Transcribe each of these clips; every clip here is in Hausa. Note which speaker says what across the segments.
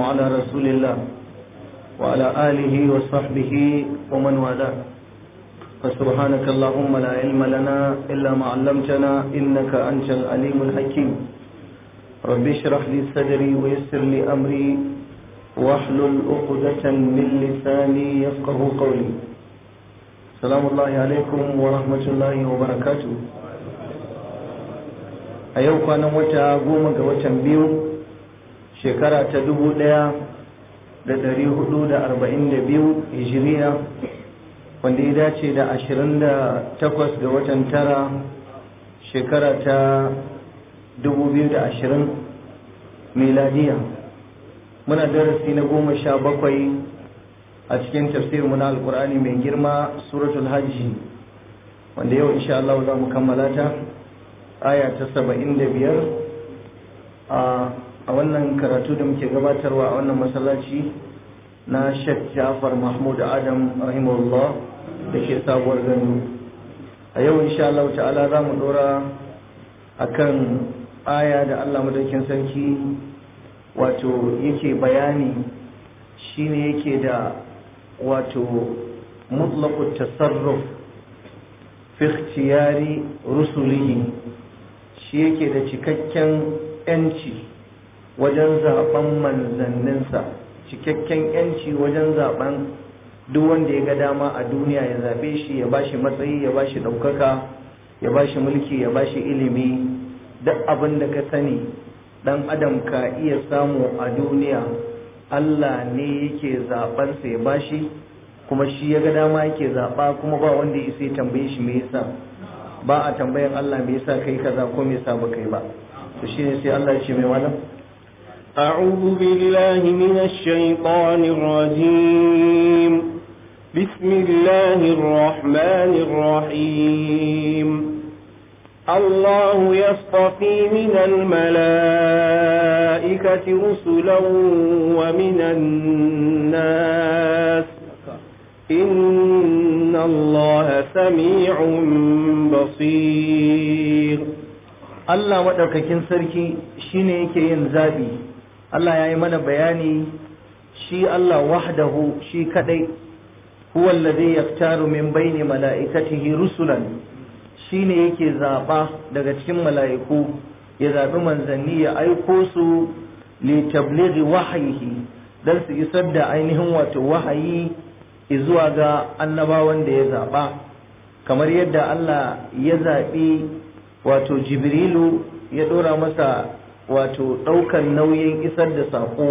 Speaker 1: على رسول الله وعلى آله وصحبه ومن والاه فسبحانك اللهم لا علم لنا إلا ما علمتنا إنك أنت العليم الحكيم رب اشرح لي صدري ويسر لي أمري واحلل عقدة من لساني يفقه قولي السلام الله عليكم ورحمة الله وبركاته a yau kwanan wata goma ga watan biyu shekara ta dubu ɗaya da dari hudu da arba'in da biyu hijiriya wanda ya dace da ashirin da takwas ga watan tara shekara ta dubu biyu da ashirin miladiya muna darasi na goma sha bakwai a cikin tafsirinmu na alkur'ani mai girma suratul hajji wanda yau insha Allah za mu kammala ta aya ta saba'in da biyar a wannan karatu da muke gabatarwa a wannan masallaci na Sheikh Jafar Mahmud Adam rahimahullah da ke sabuwar gano a yau insha Allah ta'ala za mu dora akan aya da Allah madaukin sarki wato yake bayani shine yake da wato mutlaqut tasarruf fi ikhtiyari rusulihi shi yake da cikakken yanci wajen zaben manzanninsa cikakken yanci wajen zaben duk wanda ya ga dama a duniya ya zabe shi ya bashi matsayi ya bashi ɗaukaka ya bashi mulki ya bashi ilimi duk abin da ka sani dan adam ka iya samu a duniya Allah ne yake zaɓensa ya bashi kuma shi ya ga dama yake zaɓa kuma ba wanda ya sai tambaye shi me yasa ba a tambayan Allah me yasa kai kaza ko me yasa ba kai ba to shine sai Allah ya ce mai malam
Speaker 2: أعوذ بالله من الشيطان الرجيم بسم الله الرحمن الرحيم الله يصطفي من الملائكة رسلا ومن الناس إن الله سميع بصير
Speaker 1: Allah maɗaukakin sarki shine yake yin zaɓi Allah ya yi mana bayani shi Allah wahdahu shi kadai huwa alladhi yaftaru min baini mala'ikatihi rusulan shine yake zaɓa daga cikin mala'iku ya zaɓi manzanni ya aiko su li tablighi wahyihi dan su isar da ainihin wato wahayi zuwa ga annabawan da ya zaɓa kamar yadda Allah ya zaɓi wato jibrilu ya ɗora masa wato ɗaukar nauyin isar da saƙo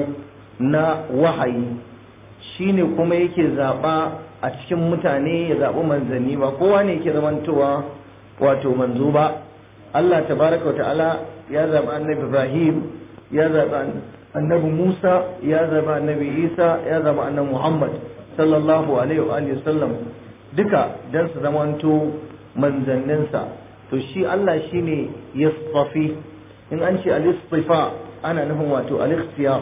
Speaker 1: na wahayi shine kuma yake zaɓa a cikin mutane ya zaɓi manzanni ba kowa ne yake zamantowa wato manzo ba Allah tabaraka wa ta'ala ya zaɓi annabi Ibrahim ya zaɓi annabi Musa ya zaɓi annabi Isa ya zaɓi annabi Muhammad sallallahu alaihi wa sallam duka dan su zamanto manzanninsa to shi Allah shine yasfafi in an ce al-istifa ana nufin wato al-ikhtiyar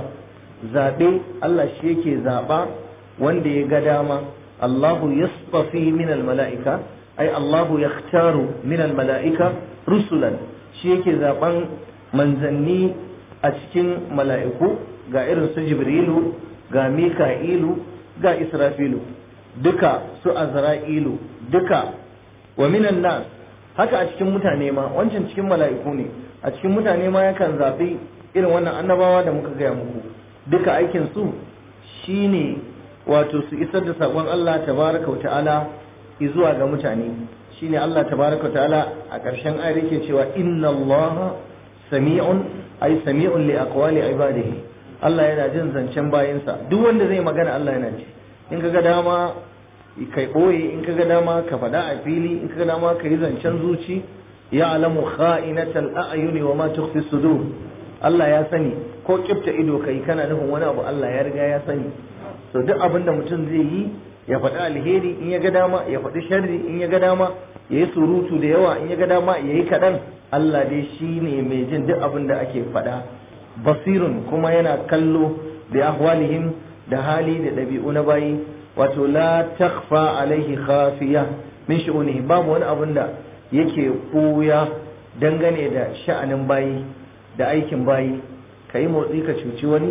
Speaker 1: zabe Allah shi yake zaba wanda ya ga dama Allahu yasfafi min al-mala'ika ay Allahu yakhtaru min al-mala'ika rusulan shi yake zaben manzanni a cikin mala'iku ga irin su Jibrilu ga Mika'ilu ga Israfilu duka su Azra'ilu duka wa minan nas haka a cikin mutane ma wancan cikin mala'iku ne a cikin mutane ma yakan zaɓi irin wannan annabawa da muka gaya muku duka aikin su shine wato su isar da saƙon Allah tabaraka wa ta'ala zuwa ga mutane shine Allah tabaraka wa ta'ala a ƙarshen ayar yake cewa inna Allah sami'un ay sami'un li aqwali ibadihi Allah yana jin zancen bayinsa duk wanda zai magana Allah yana ji in kaga dama kai ɓoye in kaga dama ka faɗa a fili in kaga dama ka yi zancen zuci ya alamu kha'inatal a'yuni wa ma tukhfi sudur Allah ya sani ko kifta ido kai kana nufin wani abu Allah ya riga ya sani to duk abin da mutum zai yi ya faɗi alheri in ya ga dama ya faɗi sharri in ya ga dama ya yi surutu da yawa in ya ga dama ya yi kaɗan Allah dai shi ne mai jin duk abin da ake faɗa basirun kuma yana kallo da ahwalihim da hali da ɗabi'u na bayi wato la takfa alaihi khafiya min shu'unihi babu wani abin da yake koya dangane da sha'anin bayi da aikin bayi ka yi motsi ka cuci wani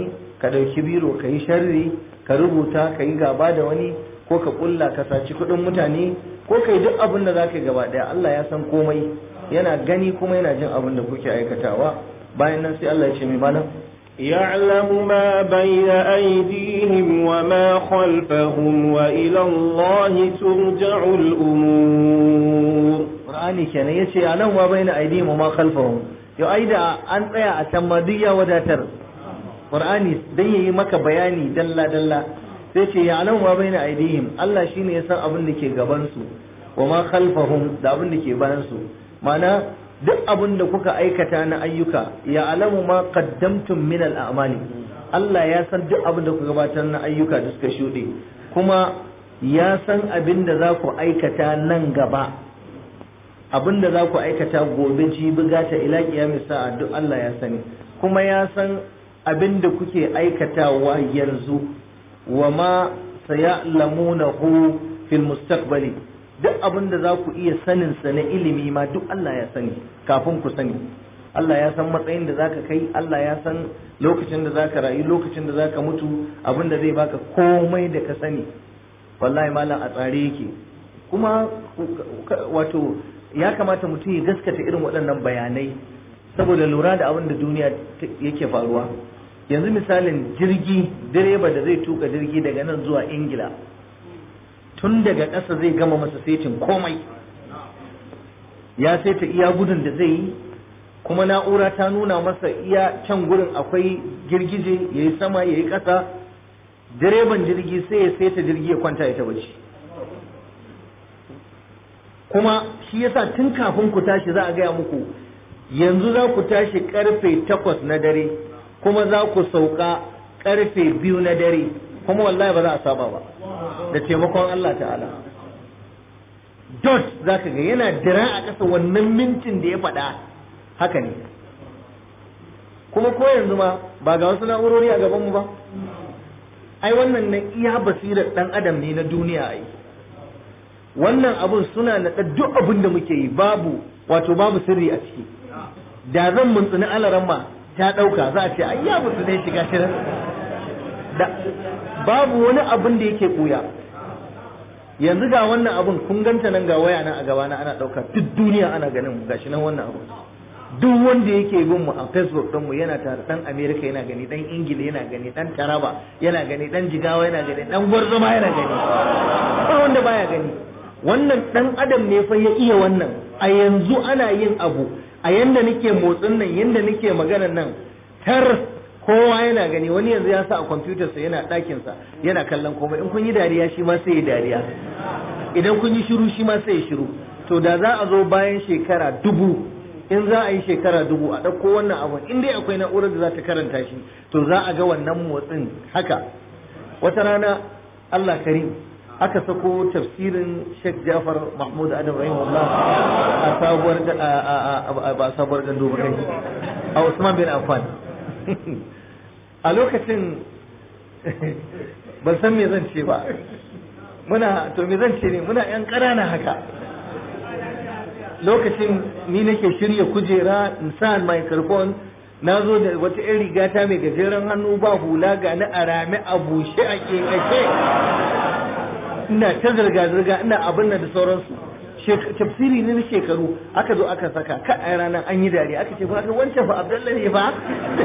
Speaker 1: ka ɗauki biro ka yi sharri ka rubuta ka yi gaba da wani ko ka kulla ka saci kuɗin mutane ko ka yi duk abin da za ka yi gaba ɗaya Allah ya san komai yana gani kuma yana jin abin da kuke aikatawa bayan nan sai Allah ya ce mai malam
Speaker 2: يعلم ما بين أيديهم وما خلفهم وإلى الله ترجع الأمور
Speaker 1: Qur'ani kenan yace anan wa baina aydihim wa ma khalfahum yau ai da an tsaya a can ma duk ya wadatar Qur'ani dan yayi maka bayani dalla dalla sai ce ya anan wa baina aydihim Allah shine ya san abin da ke gaban su wa ma khalfahum da abin da ke bayan su ma'ana duk abin da kuka aikata na ayyuka ya alamu ma qaddamtum min al-a'mali Allah ya san duk abin da kuka gabatar na ayyuka da suka shuɗe kuma ya san abin da za ku aikata nan gaba abin da za ku aikata gobe jibi gata ila kiyamis sa'a duk Allah ya sani kuma ya san abin da kuke aikatawa yanzu wa ma sayalamunahu fil mustaqbali duk abin da za ku iya sanin sa na ilimi ma duk Allah ya sani kafin ku sani Allah ya san matsayin da zaka kai Allah ya san lokacin da zaka rayu lokacin da zaka mutu abin da zai baka komai da ka sani wallahi malam a tsare yake kuma wato ya kamata mutum ya gaskata irin waɗannan bayanai saboda lura da abin da duniya yake faruwa yanzu misalin jirgi direba da zai tuka jirgi daga nan zuwa ingila tun daga ƙasa zai gama masa setin komai ya saita iya gudun da zai yi kuma na'ura ta nuna masa iya can gurin akwai girgije ya yi sama ya yi ƙasa direban jirgi sai ya saita jirgi ya kwanta ya tabbaci kuma shi yasa tun kafin ku tashi za a gaya muku yanzu za ku tashi karfe takwas na dare kuma za ku sauka karfe biyu na dare kuma wallahi ba za a saba ba da taimakon Allah ta'ala dot za ka ga yana dira a ƙasa wannan mintin da ya faɗa haka ne kuma ko yanzu ma ba ga wasu na'urori a gabanmu ba ai wannan na iya basirar ɗan adam ne na duniya ai wannan abun suna naɗa duk abin da muke yi babu wato babu sirri a ciki da zan muntsuni alaran ma ta ɗauka za a ce ai ya mutu ne shiga shirin da babu wani abin da yake ɓuya yanzu ga wannan abun kun ganta nan ga waya nan a gaba na ana ɗauka duk duniya ana ganin gashi nan wannan abu duk wanda yake bin mu a facebook din mu yana tare dan america yana gani dan ingila yana gani dan taraba yana gani dan jigawa yana gani dan gwarzoma yana gani ba wanda baya gani wannan dan adam ne fa ya iya wannan a yanzu ana yin abu a yanda nake motsin nan yanda nake magana nan tar kowa yana gani wani yanzu ya sa a kwamfutar sa yana ɗakin sa yana kallon komai in kun yi dariya shi ma sai ya dariya idan kun yi shiru shi ma sai ya shiru to da za a zo bayan shekara dubu in za a yi shekara dubu a ɗauko wannan abun in dai akwai na'urar da za ta karanta shi to za a ga wannan motsin haka wata rana Allah karim aka sako tafsirin Sheikh Jafar Mahmud Adam rahimahullah a sabuwar ba sabuwar gando ba kai a Usman bin Affan a lokacin ban san me zan ce ba muna to me zan ce ne muna yan ƙanana haka lokacin ni nake shirya kujera in sa microphone na zo da wata 'yan rigata mai gajeren hannu ba hula ga na arame a bushe a kekashe ina ta zirga-zirga ina abin da sauransu tafsiri ne na shekaru aka zo aka saka ka a ranar an yi dariya aka ce ba wancan fa abdullahi ne ba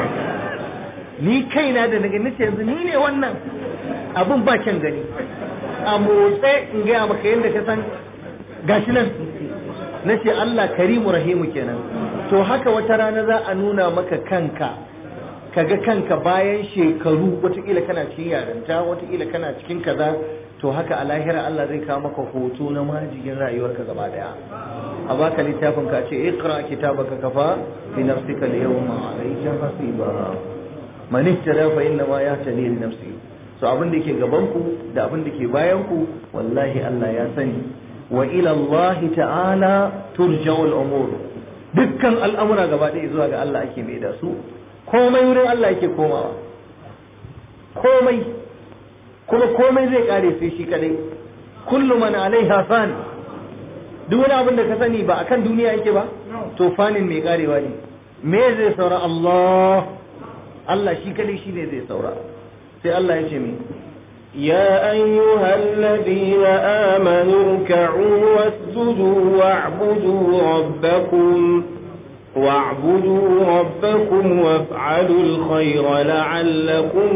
Speaker 1: ni kaina da daga nace yanzu ni ne wannan abin ba kyan gani a motsa in gaya maka yadda ka san gashi nan na ce Allah karimu rahimu kenan to haka wata rana za a nuna maka kanka kaga kanka bayan shekaru watakila kana cikin yarinta watakila kana cikin kaza to haka a lahira Allah zai kawo maka hoto na majigin rayuwarka gaba daya a baka littafin ka ce iqra kitabaka kafa bi nafsika al-yawma alayka hasiba man ihtada fa inna ma yahtadi li nafsihi so abin da ke gaban ku da abin da ke bayan ku wallahi Allah ya sani wa ila Allah ta'ala turja'ul umur dukkan al'amura gaba ɗaya zuwa ga Allah ake mai da su komai wurin Allah yake komawa komai kuma komai zai kare sai shi kadai kullu man alaiha fan duk wani abin da ka sani ba akan duniya yake ba to fanin mai karewa ne me zai saura Allah Allah shi kadai shine zai saura sai Allah ya ce mi
Speaker 2: يا أيها الذين آمنوا اركعوا واسجدوا واعبدوا ربكم واعبدوا ربكم وافعلوا الخير لعلكم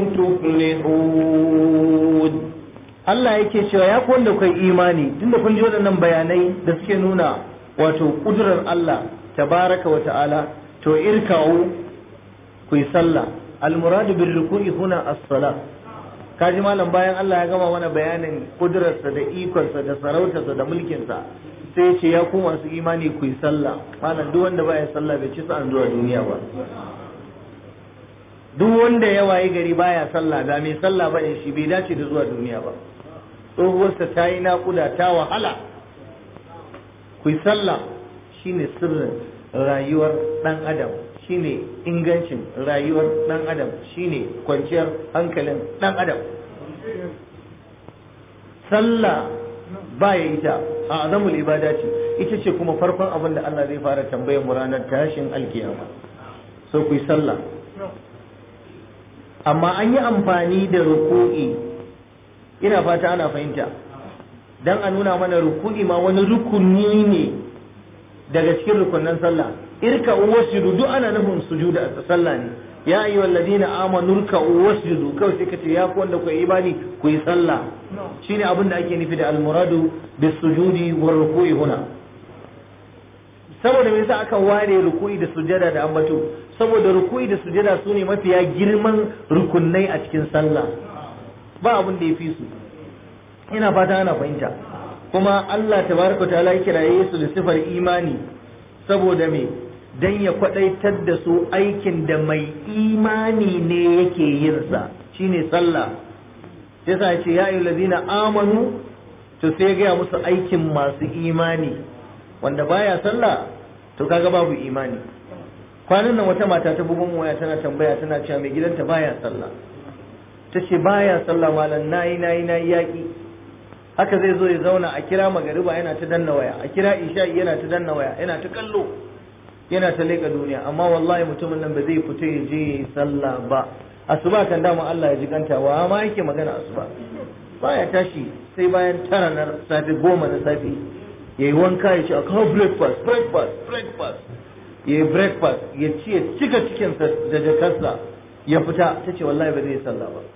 Speaker 2: تفلحون
Speaker 1: Allah yake cewa ya ku wanda kai imani tunda kun ji waɗannan bayanai da suke nuna wato kudurar Allah tabaraka wa ta'ala to irka'u ku yi sallah almuradu bil ruku'i huna as-salah kaji malam bayan Allah ya gama mana bayanin kudurarsa da ikonsa da sarautarsa da mulkinsa sai ya ce ya ku masu imani ku yi sallah malam duk wanda baya sallah bai ci sa'an zuwa duniya ba duk wanda ya waye gari baya sallah ba mai sallah ba ne shi bai dace da zuwa duniya ba tsohuwarsa ta yi naƙuda ta wahala ku yi sallah shine sirrin rayuwar ɗan adam shine ingancin rayuwar ɗan adam shine kwanciyar hankalin ɗan adam sallah ba ya ita a azamul ibada ce ita ce kuma farkon abin da Allah zai fara tambayar mu ranar tashin alkiyama so ku yi sallah amma an yi amfani da ruku'i ina fata ana fahimta dan a nuna mana ruku'i ma wani rukuni ne daga cikin rukunan sallah irka wasjudu duk ana nufin sujuda a sallah ne ya ayyuha alladhina amanu ruk'u wasjudu kawai sai kace ya ku wanda ku yi imani ku yi sallah shine abin da ake nufi da almuradu bis sujudi war ruku'i huna saboda me yasa aka ware ruku'i da sujada da ambato saboda ruku'i da sujada su ne mafiya girman rukunai a cikin sallah ba abin da ya fi su ina fata ana fahimta kuma Allah tabaraka ta'ala ya kiraye su da sifar imani saboda me dan ya kwadaitar da su aikin da mai imani ne yake yin sa shine sallah sai sa ce ya ayyuhal ladina amanu to sai ya gaya musu aikin masu imani wanda baya sallah to kaga babu imani kwanan nan wata mata ta bugun waya tana tambaya tana cewa mai gidanta baya sallah ta ce baya sallah malam nayi nayi nayi yaki haka zai zo ya zauna a kira magariba yana ta danna waya a kira isha'i yana ta danna waya yana ta kallo yana ta leƙa duniya amma wallahi mutumin nan ba zai fita ya je ya yi sallah ba asuba kan dama Allah ya ji kanta wa ma yake magana asuba baya tashi sai bayan tara na safe goma na safe ya yi wanka ya ce a kawo breakfast breakfast breakfast ya yi breakfast ya ci ya cika cikinsa da jakarsa ya fita ta ce wallahi ba zai yi sallah ba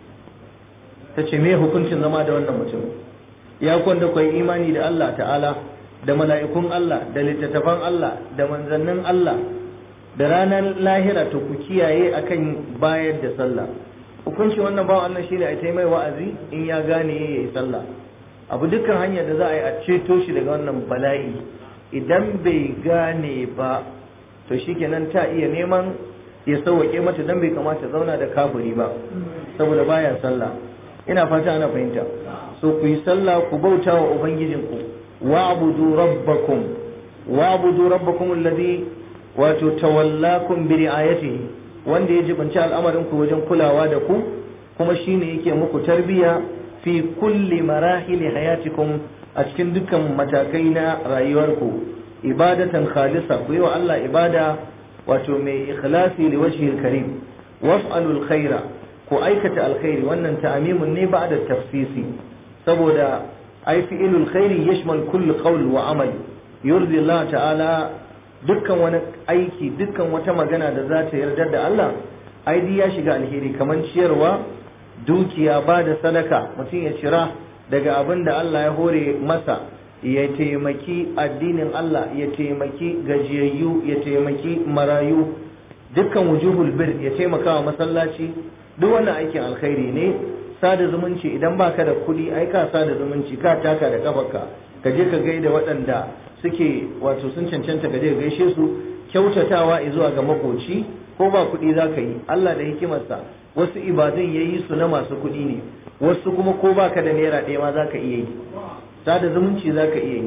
Speaker 1: ta ce me hukuncin zama da wannan mutum ya kwanda kwai imani da Allah ta'ala da mala'ikun Allah da littattafan Allah da manzannin Allah da ranar lahira to ku kiyaye akan bayar da sallah hukuncin wannan bawan Allah shine a tai mai wa'azi in ya gane ya yi sallah abu dukkan hanyar da za a yi a ceto shi daga wannan bala'i idan bai gane ba to shikenan ta iya neman ya sauwaƙe mata dan bai kamata zauna da kafiri ba saboda baya sallah ina fata ana fahimta so ku yi sallah ku bauta wa ubangijinku wa'budu rabbakum wa'budu rabbakum alladhi wato tawallakum bi ri'ayatihi wanda ya jibanci al'amarin ku wajen kulawa da ku kuma shine yake muku tarbiya fi kulli marahili hayatikum a cikin dukkan matakai na rayuwarku ibadatan khalisa ku yi wa Allah ibada wato mai ikhlasi li wajhil karim waf'alul khaira ku aikata alkhairi wannan ta'amimun ne ba'da tafsisi saboda ai fi'ilul khairi yashmal kulli qawl wa amal yurdi Allah ta'ala dukkan wani aiki dukkan wata magana da za ta yarda da Allah ai ya shiga alheri kaman ciyarwa dukiya ba da sadaka mutum ya cira daga abin da Allah ya hore masa ya taimaki addinin Allah ya taimaki gajiyayyu ya taimaki marayu dukkan wujuhul bir ya taimaka wa masallaci duk wannan aikin alkhairi ne sada zumunci idan baka da kuɗi ai ka sada zumunci ka taka da kafarka ka je ka gaida waɗanda suke wato sun cancanta ka je ka gaishe su kyautatawa zuwa ga makoci ko ba kuɗi za ka yi Allah da hikimarsa wasu ibadun ya yi su na masu kuɗi ne wasu kuma ko baka da naira ɗaya ma za ka iya yi sada zumunci za ka iya yi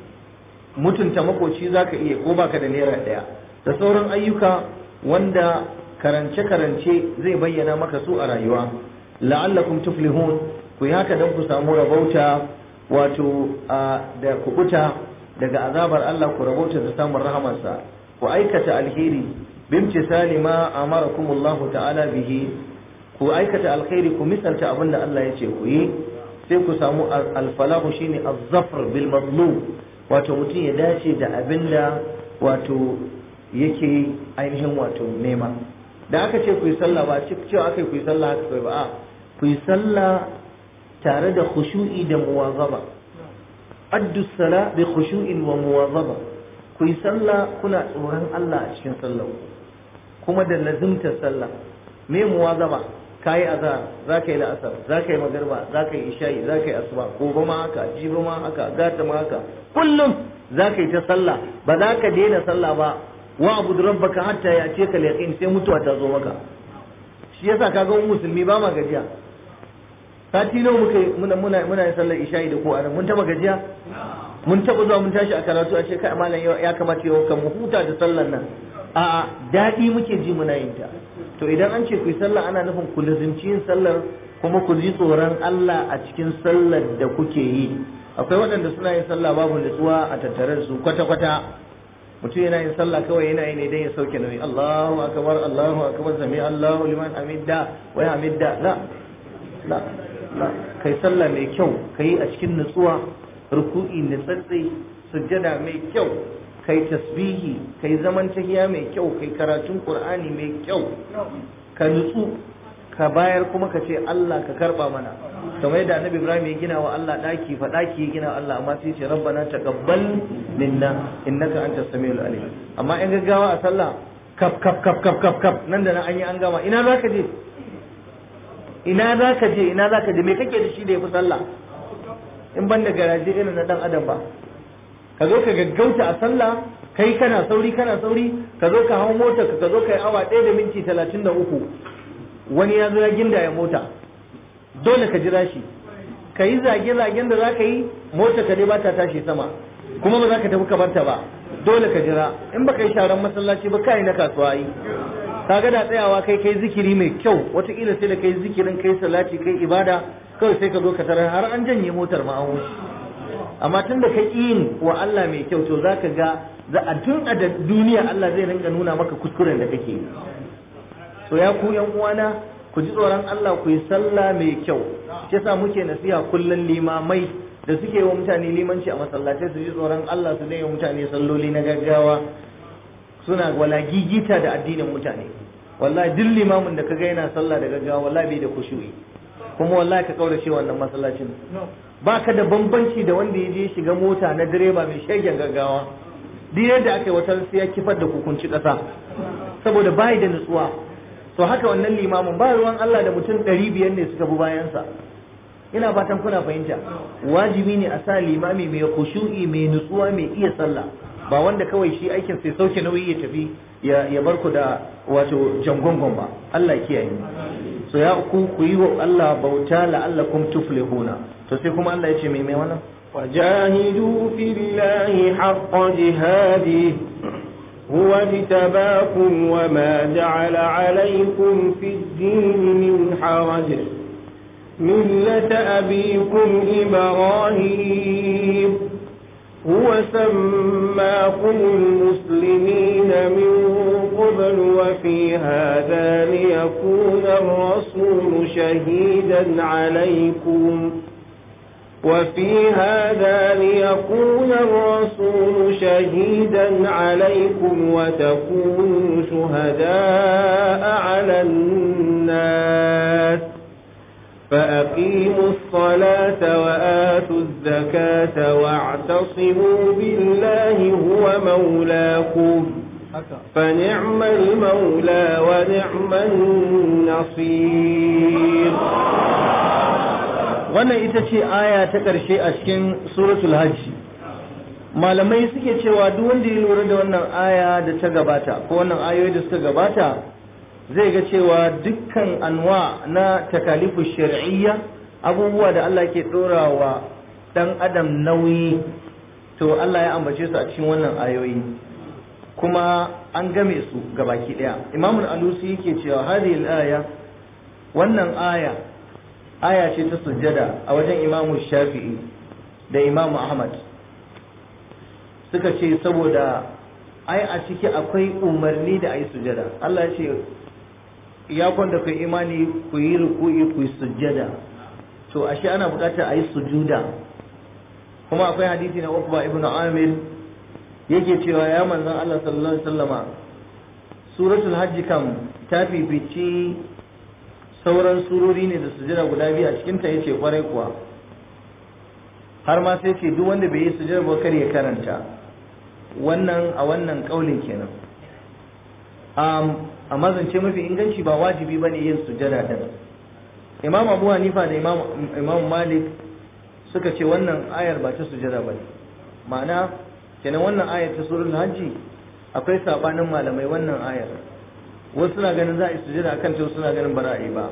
Speaker 1: mutunta makoci za ka iya ko baka da naira ɗaya da sauran ayyuka wanda karance-karance zai bayyana maka su a rayuwa la'allakum tuflihun ku yi haka don ku samu rabauta wato da kubuta daga azabar Allah ku rabauta da samun rahamarsa ku aikata alheri bimtisali ma amarakumullahu ta'ala bihi ku aikata alkhairi ku misalta abin da Allah ya ce ku yi sai ku samu alfalahu shine az-zafr bil mazlum wato mutum ya dace da abin da wato yake ainihin wato nema da aka ce ku yi sallah ba cewa aka ku yi sallah haka kai ba a ku yi sallah tare da khushu'i da muwazaba addu sala bi khushu'in wa muwazaba ku yi sallah kuna tsoron Allah a cikin sallah kuma da lazimtar sallah me muwazaba kayi azhar za ka yi la'asar za ka yi magarba za ka yi isha'i za ka yi asuba gobe ma haka jibi ma haka gata ma haka kullum za ka yi ta sallah ba za ka daina sallah ba wa abu rabbaka hatta ya ce ka yaqin sai mutuwa ta zo maka shi yasa kaga mu musulmi ba ma gajiya sati nawa muka muna muna muna yin sallar isha'i da ko anan mun taba gajiya mun taba zuwa mun tashi a karatu a ce kai malam ya kamata yau kan mu huta da sallar nan a'a daɗi muke ji muna yin ta to idan an ce ku yi sallah ana nufin ku lazimci yin sallar kuma ku ji tsoron Allah a cikin sallar da kuke yi akwai waɗanda suna yin sallah babu nutsuwa a tattare da su kwata-kwata mutum yana yin sallah kawai yana yi ne dan ya sauke nauyi Allahu akbar Allahu akbar sami Allahu liman hamidda wa hamidda la la la kai sallah mai kyau kai a cikin nutsuwa ruku'i nutsatsai sujjada mai kyau kai tasbihi kai zaman tahiya mai kyau kai karatun qur'ani mai kyau ka nutsu ka bayar kuma ka ce Allah ka karba mana kamar yadda annabi Ibrahim ya gina wa Allah daki fa daki ya gina wa Allah amma sai ce rabbana taqabbal minna innaka antas samiul alim amma in gaggawa a sallah kaf kaf kaf kaf kaf kaf nan da nan an yi an gama ina zaka je ina zaka je ina zaka je me kake da shi da yafi sallah in ban da garaje irin na dan adam ba ka zo ka gaggauta a sallah kai kana sauri kana sauri ka zo ka hau mota ka ka zo ka yi awa ɗaya da minti talatin da uku wani ya zo ya ginda ya mota dole ka jira shi ka yi zage-zagen da za ka yi mota ka dai ba ta tashi sama kuma ba za ka tafi ka barta ba dole ka jira in ba ka yi sharan masallaci ba kai na kasuwa yi kaga da tsayawa kai kai zikiri mai kyau wataƙila sai da kai zikirin kai salati kai ibada kawai sai ka zo ka tarar har an janye motar ma an wuce amma tun da ka yin wa Allah mai kyau to za ka ga za a tun a da duniya Allah zai ringa nuna maka kuskuren da kake yi so ya ku yan uwana ku ji tsoron Allah ku yi sallah mai kyau shi yasa muke nasiha kullun limamai da suke wa mutane limanci a masallatai su ji tsoron Allah su dai wa mutane salloli na gaggawa suna wala gigita da addinin mutane wallahi duk limamin da kaga yana sallah da gaggawa wallahi bai da kushu'i kuma wallahi ka kaurace wannan masallacin ba ka da bambanci da wanda ya je shiga mota na direba mai shegen gaggawa duk yadda aka yi wata sai ya kifar da hukunci ƙasa saboda bai da nutsuwa to haka wannan limamin ba ruwan Allah da mutum ɗari biyar ne suka bi bayansa ina fatan kuna fahimta wajibi ne a sa limami mai khushu'i mai nutsuwa mai iya sallah ba wanda kawai shi aikin sai sauke nauyi ya tafi ya bar ku da wato jangongon ba Allah kiyaye so ya ku ku yi wa Allah bauta la'allakum tuflihuna to sai kuma Allah ya ce mai mai wannan
Speaker 2: وجاهدوا في الله حق جهاده هو اجتباكم وما جعل عليكم في الدين من حرج ملة أبيكم إبراهيم هو سماكم المسلمين من قبل وفي هذا ليكون الرسول شهيدا عليكم وفي هذا ليكون الرسول شهيدا عليكم وتكونوا شهداء على الناس فأقيموا الصلاة وآتوا الزكاة واعتصموا بالله هو مولاكم فنعم المولى ونعم النصير
Speaker 1: wannan ita ce aya ta ƙarshe a cikin suratul hajji malamai suke cewa duk wanda ya lura da wannan aya da ta gabata ko wannan ayoyi da suka gabata zai ga cewa dukkan anwa na takalifu shar'iyya abubuwa da Allah ke ɗora wa ɗan adam nauyi to Allah ya ambace su a cikin wannan ayoyi kuma an game su gabaki ɗaya imamul alusi yake cewa hadhihi aya wannan aya aya ce ta sujjada a wajen imamu shafi'i da imamu ahmad suka ce saboda ai a ciki akwai umarni da ayi sujada Allah ya ce ya kwanda ku imani ku yi ruku'i ku yi sujada to ashe ana bukatar ayi sujuda kuma akwai hadisi na Uqba ibn Amir yake cewa ya manzon Allah sallallahu alaihi wasallama suratul hajji kam ta fifici sauran surori ne da sujada guda biyu a cikin ta yace kwarai kuwa har ma sai ce duk wanda bai yi sujada ba kar ya karanta wannan a wannan kaulin kenan a mazance mafi inganci ba wajibi bane yin sujada din imam abu hanifa da imam imam malik suka ce wannan ayar ba ta sujada bane ma'ana kenan wannan ayar ta surul hajji akwai sabanin malamai wannan ayar wasu suna ganin za a yi sujada akan ta suna ganin ba za a yi ba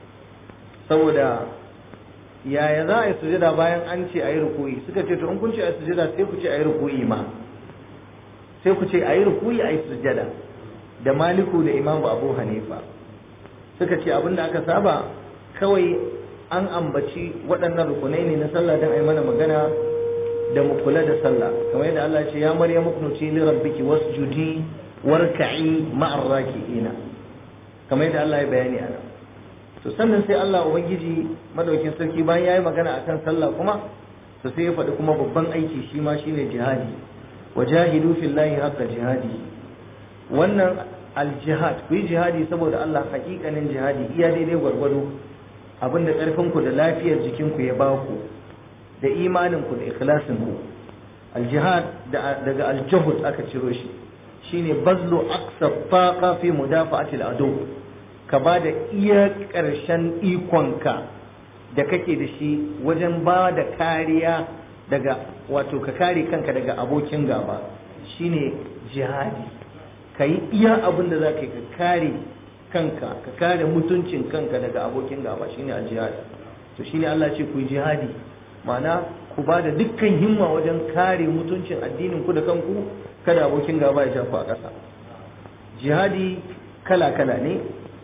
Speaker 1: saboda yaya za a yi sujada bayan an ce a yi rukuyi suka ce to in kun ce a yi sujada sai ku ce a yi rukuyi ma sai ku ce a yi rukuyi a yi sujada da maliku da imamu abu hanifa suka ce abin da aka saba kawai an ambaci waɗannan rukunai ne na sallah don a yi mana magana da mu kula da sallah kamar yadda Allah ce ya marya muknuti li rabbiki wasjudi warka'i ma'ar raki'ina kamar yadda Allah ya bayani ana to sannan sai Allah ubangiji madaukin sarki bayan yayi magana akan sallah kuma to sai ya faɗi kuma babban aiki shi ma shine jihadi wajahidu fillahi haqqa jihadi wannan aljihad ku yi jihadi saboda Allah hakikanin jihadi iya daidai gwargwado abinda ƙarfinku da lafiyar jikinku ya ba ku da imaninku da ikhlasinku aljihad daga aljahud aka ciro shi shine bazlu aqsa faqa fi mudafa'ati al-adu ka ba da iya ƙarshen ikonka da kake da shi wajen ba da kariya daga wato ka kare kanka daga abokin gaba shine jihadi ka yi iya abin da za ka yi ka kare kanka ka kare mutuncin kanka daga abokin gaba shine a jihadi to shine Allah ce ku yi jihadi ma'ana ku ba da dukkan himma wajen kare mutuncin addinin ku da kanku kada abokin gaba ya shafa a ƙasa jihadi kala kala ne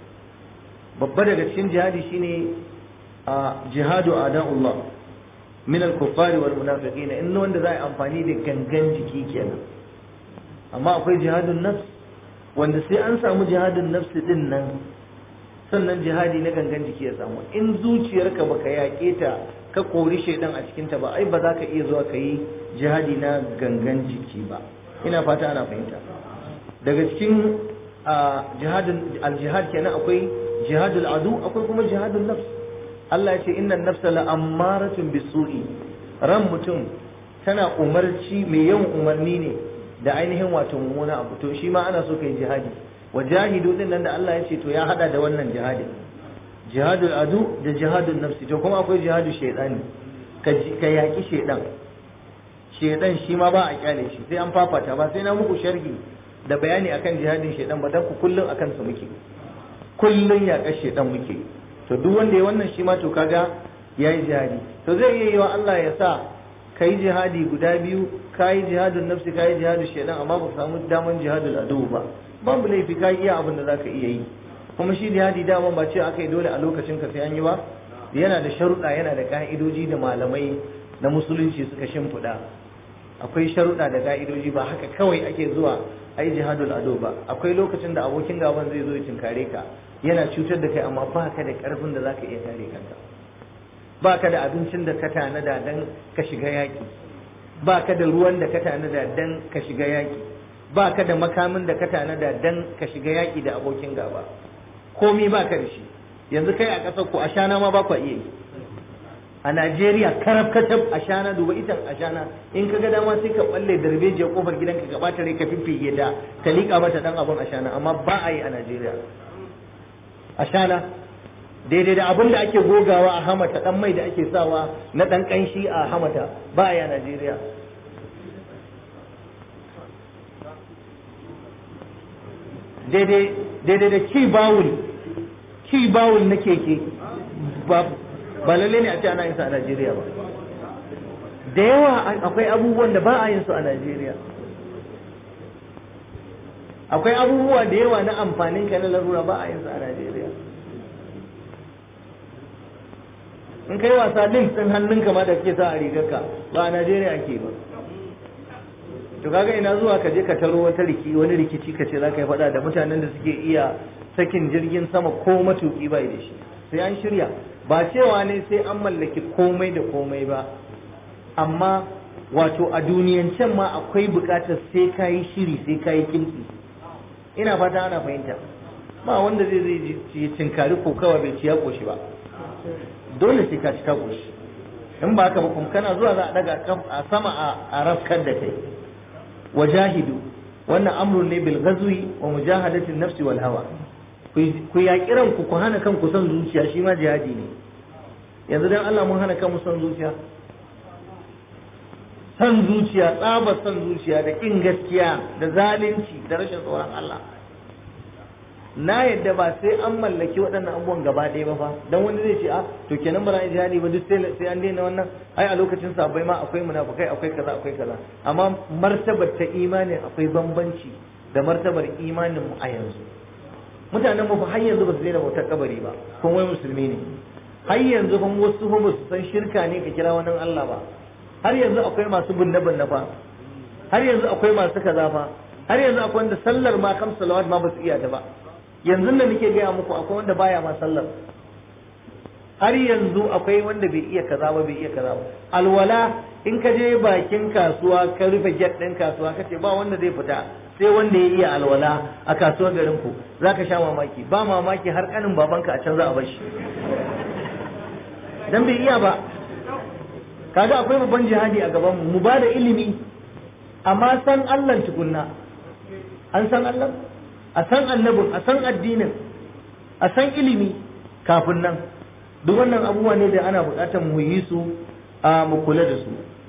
Speaker 1: babba daga cikin jihadi shine a jihadu ada'ullah min al-kuffari wal munafiqin in wanda za a yi amfani da gangan jiki kenan amma akwai jihadun nafs wanda sai an samu jihadin nafsi din nan sannan jihadi na gangan jiki ya samu in zuciyarka baka yaƙe ta ka kori shaidan a cikin ta ba ai ba za ka iya zuwa ka yi jihadi na gangan jiki ba ina fata ana fahimta daga cikin jihadin aljihad kenan akwai jihadul adu akwai kuma jihadun nafs Allah ya ce innan nafsa la ammaratun bisu'i ran mutum tana umarci mai yawan umarni ne da ainihin wato mummuna abu to shi ma ana so ka yi jihadi wa jahidu din nan da Allah ya ce to ya hada da wannan jihadi jihadul adu da jihadul nafsi to kuma akwai jihadu shaytani ka ka yaki shaydan shaydan shi ma ba a kyale shi sai an fafata ba sai na muku sharhi da bayani akan jihadin shaydan ba dan ku kullun akan su muke kullun yaƙar shaydan muke to duk wanda ya wannan shi ma to kaga yayi jihadi to zai iya yi wa Allah ya sa ka yi jihadi guda biyu ka yi jihadin nafsi ka yi jihadin shaidan amma ba ka samu daman jihadin adu ba babu laifi ka iya abin da za ka iya yi kuma shi jihadi dama ba ce aka yi dole a lokacin ka sai an yi ba yana da sharuɗa yana da ka'idoji da malamai na musulunci suka shimfiɗa akwai sharuɗa da ka'idoji ba haka kawai ake zuwa a yi jihadul ado ba akwai lokacin da abokin gaban zai zo ya tinkare ka yana cutar da kai amma ba ka da ƙarfin da za ka iya kare kanka ba ka da abincin da ka tanada don ka shiga yaƙi ba ka da ruwan da ka tanada don ka shiga yaƙi ba ka da makamin da ka tanada don ka shiga yaƙi da abokin gaba komi ba ka da shi yanzu kai a ƙasar ku ashana ma ba ku iya yi a Najeriya karab katab ashana duba itan ashana in ka ga dama sai ka balle darbejiyar kofar gidanka ka bata rai ka fiffige ta ka liƙa mata dan abun ashana amma ba a yi a Najeriya ashana daidai da abin da ake gogawa a hamata dan mai da ake sawa na dan kanshi a hamata ba ya Najeriya daidai daidai da ki bawul ki bawul na keke ba ba lalle ne a ce ana yin su a Najeriya ba da yawa akwai abubuwan da ba a yin su a Najeriya akwai abubuwa da yawa na amfanin ka na larura ba a yin su a Najeriya in kai wasa link din hannunka ma da kake sa a rigarka ba a Najeriya ake ba to kaga ina zuwa ka je ka taro wata riki wani rikici ka ce za ka yi faɗa da mutanen da suke iya sakin jirgin sama ko matuki bai da shi sai an shirya ba cewa ne sai an mallaki komai da komai ba amma wato a duniyancen ma akwai buƙatar sai ka yi shiri sai ka yi kimtsi ina fata ana fahimta ba wanda zai zai ya tinkari ko kawai bai ci ya koshi ba dole sai ka ci ka koshi in ba haka ba kuma kana zuwa za a daga a sama a rafkar da kai wajahidu wannan amrun ne bil ghazwi wa mujahadatin nafsi wal hawa ku yaƙi ranku ku hana kanku son zuciya shi ma jihadi ne yanzu dan Allah mun hana kanmu son zuciya son zuciya tsabar son zuciya da kin gaskiya da zalunci da rashin tsoron Allah na yadda ba sai an mallaki waɗannan abubuwan gaba ɗaya ba fa dan wani zai ce a to kenan ba za jihadi ba duk sai an daina wannan ai a lokacin sabai ma akwai munafukai akwai kaza akwai kaza amma martabar ta imanin akwai bambanci da martabar imanin mu a yanzu mutanen mu fa har yanzu ba su daina bautar kabari ba kuma wai musulmi ne har yanzu fa wasu fa ba su san shirka ne ka kira wani Allah ba har yanzu akwai masu binne binne fa har yanzu akwai masu kaza fa har yanzu akwai wanda sallar ma kam salawat ma ba su iya ta ba yanzu da nake gaya muku akwai wanda baya ma sallar har yanzu akwai wanda bai iya kaza ba bai iya kaza ba alwala in ka je bakin kasuwa ka rufe gate din kasuwa ka ce ba wanda zai fita sai wanda ya iya alwala a kasuwar garin ku zaka sha mamaki ba mamaki har kanin babanka a can za a bar shi dan bai iya ba kaga akwai babban jihadi a gaban mu mu ba da ilimi amma san Allah tukunna an san Allah a san annabin a san addinin a san ilimi kafin nan duk wannan abubuwa ne da ana buƙatar mu yi su a mu kula da su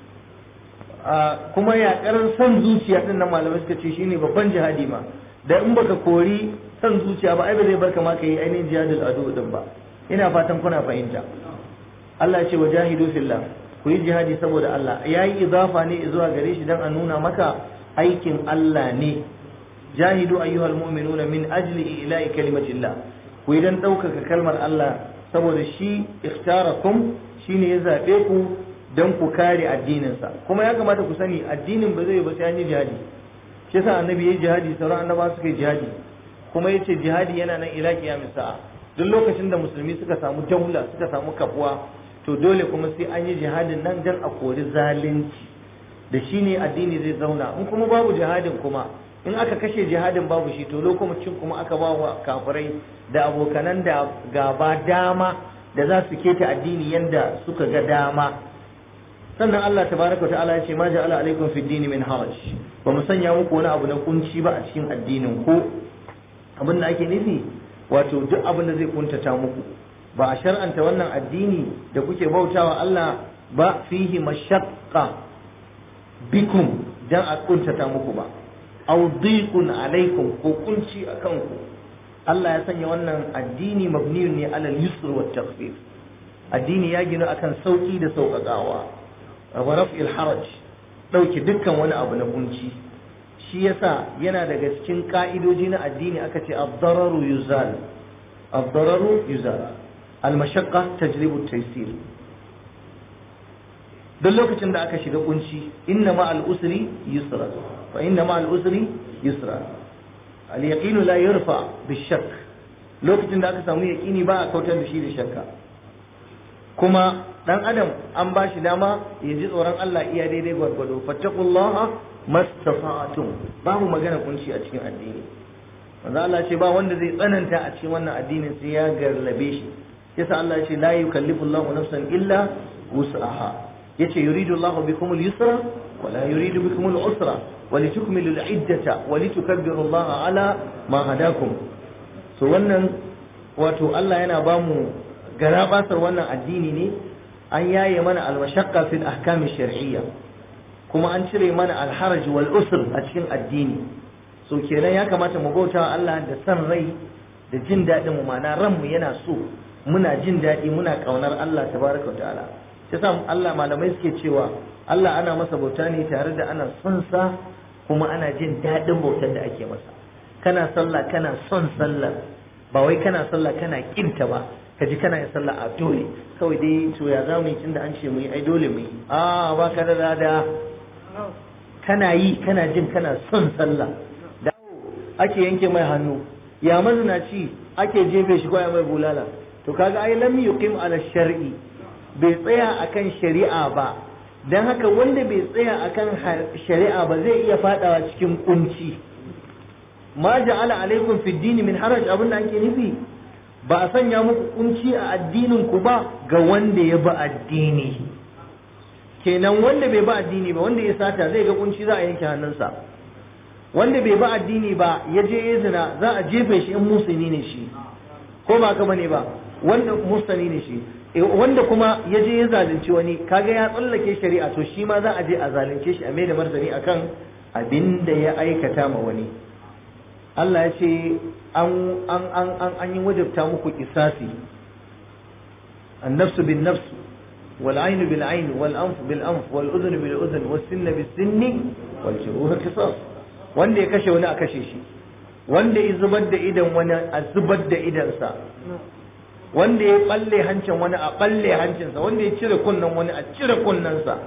Speaker 1: kuma yaƙar son zuciya din nan malamai suka ce shine babban jihadi ma da in baka kori son zuciya ba ai ba zai barka ma ka yi ainihin jihadul adu din ba ina fatan kuna fahimta Allah ya ce wa jahidu fillah ku yi jihadi saboda Allah yayi izafa ne zuwa gare shi dan a nuna maka aikin Allah ne jahidu ayyuhal mu'minuna min ajli ila'i kalimatillah ku idan ɗaukaka kalmar Allah saboda shi ikhtarakum shine ya zabe ku dan ku kare addininsa kuma ya kamata ku sani addinin ba zai ba sai an yi jihadi shi yasa annabi yayi jihadi sauran annaba suka yi jihadi kuma yace jihadi yana nan ila kiyamis sa'a duk lokacin da musulmi suka samu jaula suka samu kafuwa to dole kuma sai an yi jihadin nan dan a kori zalunci da shine addini zai zauna in kuma babu jihadin kuma in aka kashe jihadin babu shi to lokacin kuma aka ba wa kafirai da abokanan da gaba dama da za su keta addini yanda suka ga dama sannan Allah tabaraka wa ta'ala ya ce ma ja'ala alaikum fid dini min haraj ba mu sanya muku wani abu na kunci ba a cikin addinin ku abin da ake nufi wato duk abin da zai kuntata muku ba a shar'anta wannan addini da kuke bautawa Allah ba fihi mashaqqa bikum dan a kuntata muku ba aw dhiqun alaikum ko kunci akan ku Allah ya sanya wannan addini mabniyun ne alal yusr wa takhfif addini ya gina akan sauki da sauƙaƙawa wa raf'il haraj dauke dukkan wani abu na kunci shi yasa yana daga cikin ka'idoji na addini aka ce ad-dararu yuzal ad-dararu yuzal al-mashaqqa tajlibu at-taysir duk lokacin da aka shiga kunci inna ma al-usri yusra fa inna ma al-usri yusra al-yaqinu la yurfa bi-shakk lokacin da aka samu yaqini ba a kautar da shi da shakka kuma dan adam an ba shi dama ya ji tsoron Allah iya daidai gwargwado fattaqullaha mastata'tum babu magana kunci a cikin addini manzo Allah ce ba wanda zai tsananta a cikin wannan addinin sai ya garlabe shi yasa Allah ya ce la yukallifu Allahu nafsan illa wus'aha yace yuridu Allahu bikum al-yusra wa la yuridu bikum al-usra wa litukmilu al-iddata wa litukabbiru Allah ala ma hadakum so wannan wato Allah yana ba mu garabasar wannan addini ne an yaye mana al-mashaqqa fil ahkam shar'iyya kuma an cire mana al-haraj wal usr a cikin addini so kenan ya kamata mu bauta Allah da san rai da jin daɗin mu ma'ana ranmu yana so muna jin daɗi muna ƙaunar Allah tabaraka wa ta'ala ta sa Allah malamai suke cewa Allah ana masa bauta ne tare da ana son sa kuma ana jin daɗin bautar da ake masa kana sallah kana son sallar ba wai kana sallah kana kinta ba ka ji kana yin sallah a dole kawai dai to ya zamu yi tunda an ce mu yi ai dole mu yi a ba ka da lada kana yi kana jin kana son sallah da ake yanke mai hannu ya mazinaci ake jefe shi ko ya mai bulala to kaga ai lam yuqim ala shar'i bai tsaya akan shari'a ba dan haka wanda bai tsaya akan shari'a ba zai iya fadawa cikin kunci ma ja'ala alaikum fi dini min haraj abin da ake nufi ba a sanya muku kunci a addinin ku ba ga wanda ya bi addini kenan wanda bai bi addini ba wanda ya sata zai ga kunci za a yanke hannunsa wanda bai bi addini ba ya je ya zina za a jefe shi in musulmi ne shi ko ba ka bane ba wanda musulmi ne shi wanda kuma ya je ya zalunci wani kaga ya tsallake shari'a to shi ma za a je a zalunce shi a mai da martani akan abin da ya aikata ma wani Allah ya ce an an an an an yi wajabta muku kisasi النفس بالنفس والعين بالعين والأنف بالأنف والأذن بالأذن والسن بالسن والجروح قصاص wanda ya kashe wani a kashe shi wanda ya zubar da idan wani a zubar da idansa wanda ya balle hancin wani a balle hancinsa wanda ya cire kunnen wani a cire kunnensa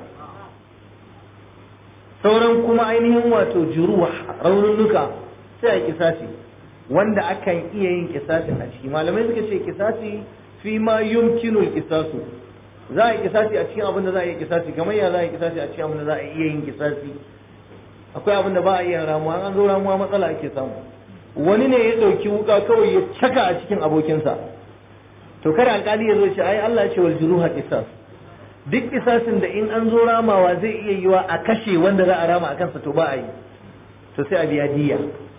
Speaker 1: sauran kuma ainihin wato juruwa raununuka sai a kisasi wanda akan iya yin kisasin a ciki malamai suka ce kisasi fi ma yumkinul kisasu za a yi kisasi a cikin abin da za a yi kisasi kamar ya za a yi kisasi a cikin abin da za a iya yin kisasi akwai abin da ba a iya ramuwa an zo ramuwa matsala ake samu wani ne ya ɗauki wuka kawai ya caka a cikin abokinsa to kada alkali ya zo ce ai Allah ya ce wal juruha qisas duk kisasin da in an zo ramawa zai iya yiwa a kashe wanda za a rama a kansa to ba a yi to sai a biya diya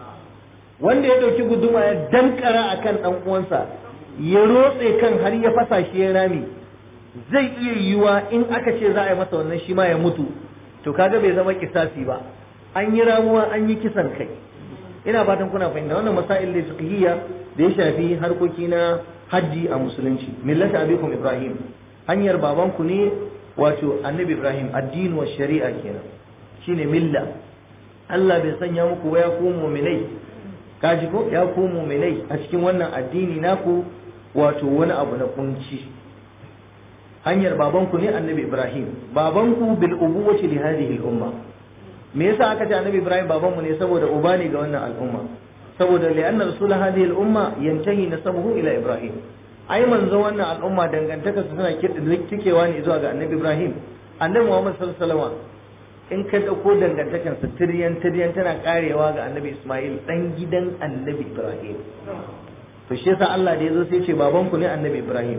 Speaker 1: wanda ya ɗauki guduma ya dankara akan ɗan uwansa ya rotse kan har ya fasa shi ya rami zai iya yiwa in aka ce za a yi masa wannan shi ma ya mutu to kaga bai zama kisasi ba an yi ramuwa an yi kisan kai ina fatan kuna fahimta wannan masail da fiqhiyya da ya shafi harkoki na hajji a musulunci millata abikum ibrahim hanyar babanku ne wato annabi ibrahim addini wa shari'a kenan shine milla Allah bai sanya muku ya ku mu'minai kaji ko ya ku mu'minai a cikin wannan addini naku wato wani abu na kunci hanyar babanku ne annabi ibrahim babanku bil ubuwati li hadhihi al umma me yasa aka ce annabi ibrahim babanmu ne saboda uba ne ga wannan al'umma saboda li'anna rasul hadhihi al umma yantahi nasabuhu ila ibrahim ai manzo wannan al'umma dangantaka su suna tikewa ne zuwa ga annabi ibrahim annabi muhammad sallallahu alaihi wasallam in ka dauko dangantakan sa tiryan tiryan tana karewa ga annabi isma'il dan gidan annabi ibrahim to shi yasa Allah da yazo sai ya ce babanku ne annabi ibrahim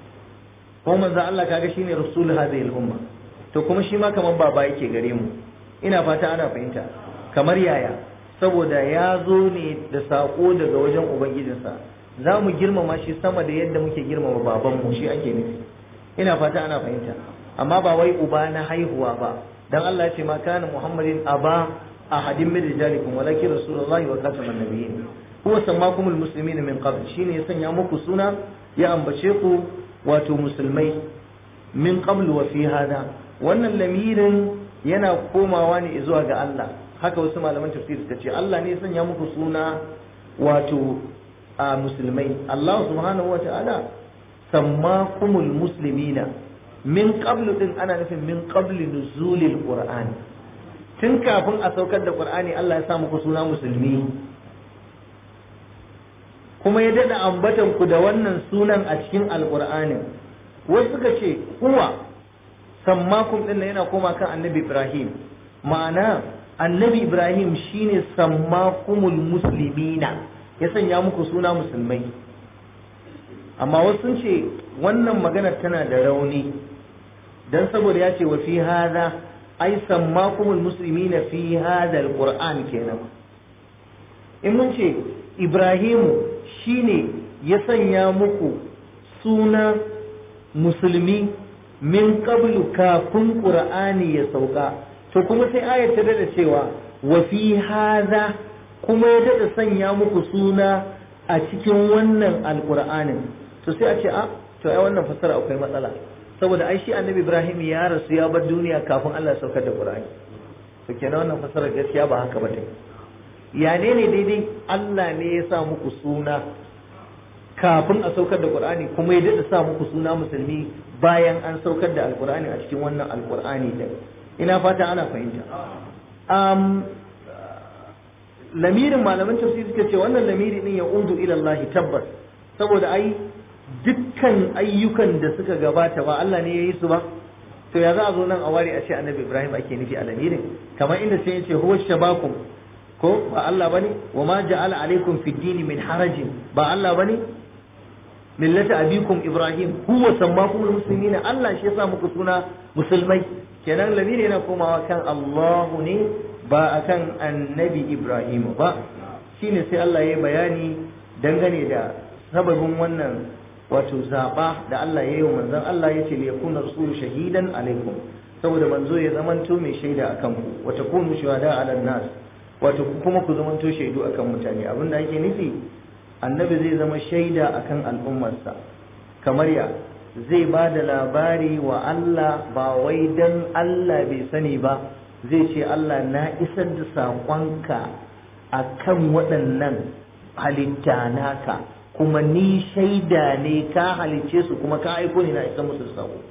Speaker 1: ko manzo Allah kaga shine rasul hadhihi al-umma to kuma shi ma kamar baba yake gare mu ina fata ana fahimta kamar yaya saboda ya zo ne da sako daga wajen ubangijinsa za mu girmama shi sama da yadda muke girmama babanmu shi ake nufi ina fata ana fahimta amma ba wai uba na haihuwa ba dan Allah ya ce ma kana muhammadin aba ahadin min rijalikum walakin rasulullahi wa khataman nabiyyin huwa sammakumul muslimin min qabl shine ya sanya muku suna ya ambace ku wato musulmai min qablu wa fi hada wannan lamirin yana komawa ne zuwa ga Allah haka wasu malaman tafsir suka ce Allah ne sanya muku suna wato a musulmai Allah subhanahu wa ta'ala sammakumul muslimina min qablu din ana nufin min qabli nuzulil qur'an tun kafin a saukar da qur'ani Allah ya sa muku suna musulmi kuma ya daɗa ambatan ku da wannan sunan a cikin alƙur'anin wasu suka ce huwa sammakum ɗin yana koma kan annabi ibrahim ma'ana annabi ibrahim shine sammakumul muslimina ya sanya muku suna musulmai amma wasu sun ce wannan magana tana da rauni dan saboda ya ce wa fi hada ai sammakumul muslimina fi hada alquran kenan in mun ce ibrahimu shine ya sanya muku suna musulmi min qablu kafin qur'ani ya sauka to kuma sai ayar ta dada cewa wa fi hadha kuma ya dada sanya muku suna a cikin wannan alqur'anin to sai a ce a to ai wannan fasara akwai matsala saboda ai shi annabi ibrahim ya rasu ya bar duniya kafin Allah ya saukar da qur'ani to kenan wannan fasara gaskiya ba haka ba ta ya ne ne daidai Allah ne ya sa muku suna kafin a saukar da Qur'ani kuma ya daɗa sa muku suna musulmi bayan an saukar da alkur'ani a cikin wannan alkur'ani din ina fata ana fahimta um, lamirin malaman tafsiri suka ce wannan lamiri din ya udu ila Allah tabbas saboda ai dukkan ayyukan da suka gabata ba Allah ne ya yi su ba to ya za a zo nan a ware a ce annabi Ibrahim ake nufi a lamirin kamar inda sai ya ce huwa shabakum ko ba Allah bane wa ma ja'ala alaikum fid din min harajin ba Allah bane millata abikum Ibrahim huwa sammakum muslimina Allah shi yasa muku suna musulmai kenan lamiri yana komawa kan Allahu ne ba akan annabi Ibrahim ba shine sai Allah ya bayani dangane da sababin wannan wato zaba da Allah ya yi wa manzon Allah ya ce liyakuna rasulu shahidan alaikum saboda manzo ya zamanto mai shaida akan ku wa takunu shuhada ala nas wato kuma ku zamanto shaidu akan mutane abinda ake nufi annabi zai zama shaida akan al'ummarsa kamar ya zai ba da labari wa Allah ba wai dan Allah bai sani ba zai ce Allah na isar da saƙonka a kan waɗannan halitta naka kuma ni shaida ne ka halicce su kuma ka aiko ne na isar musu da saƙo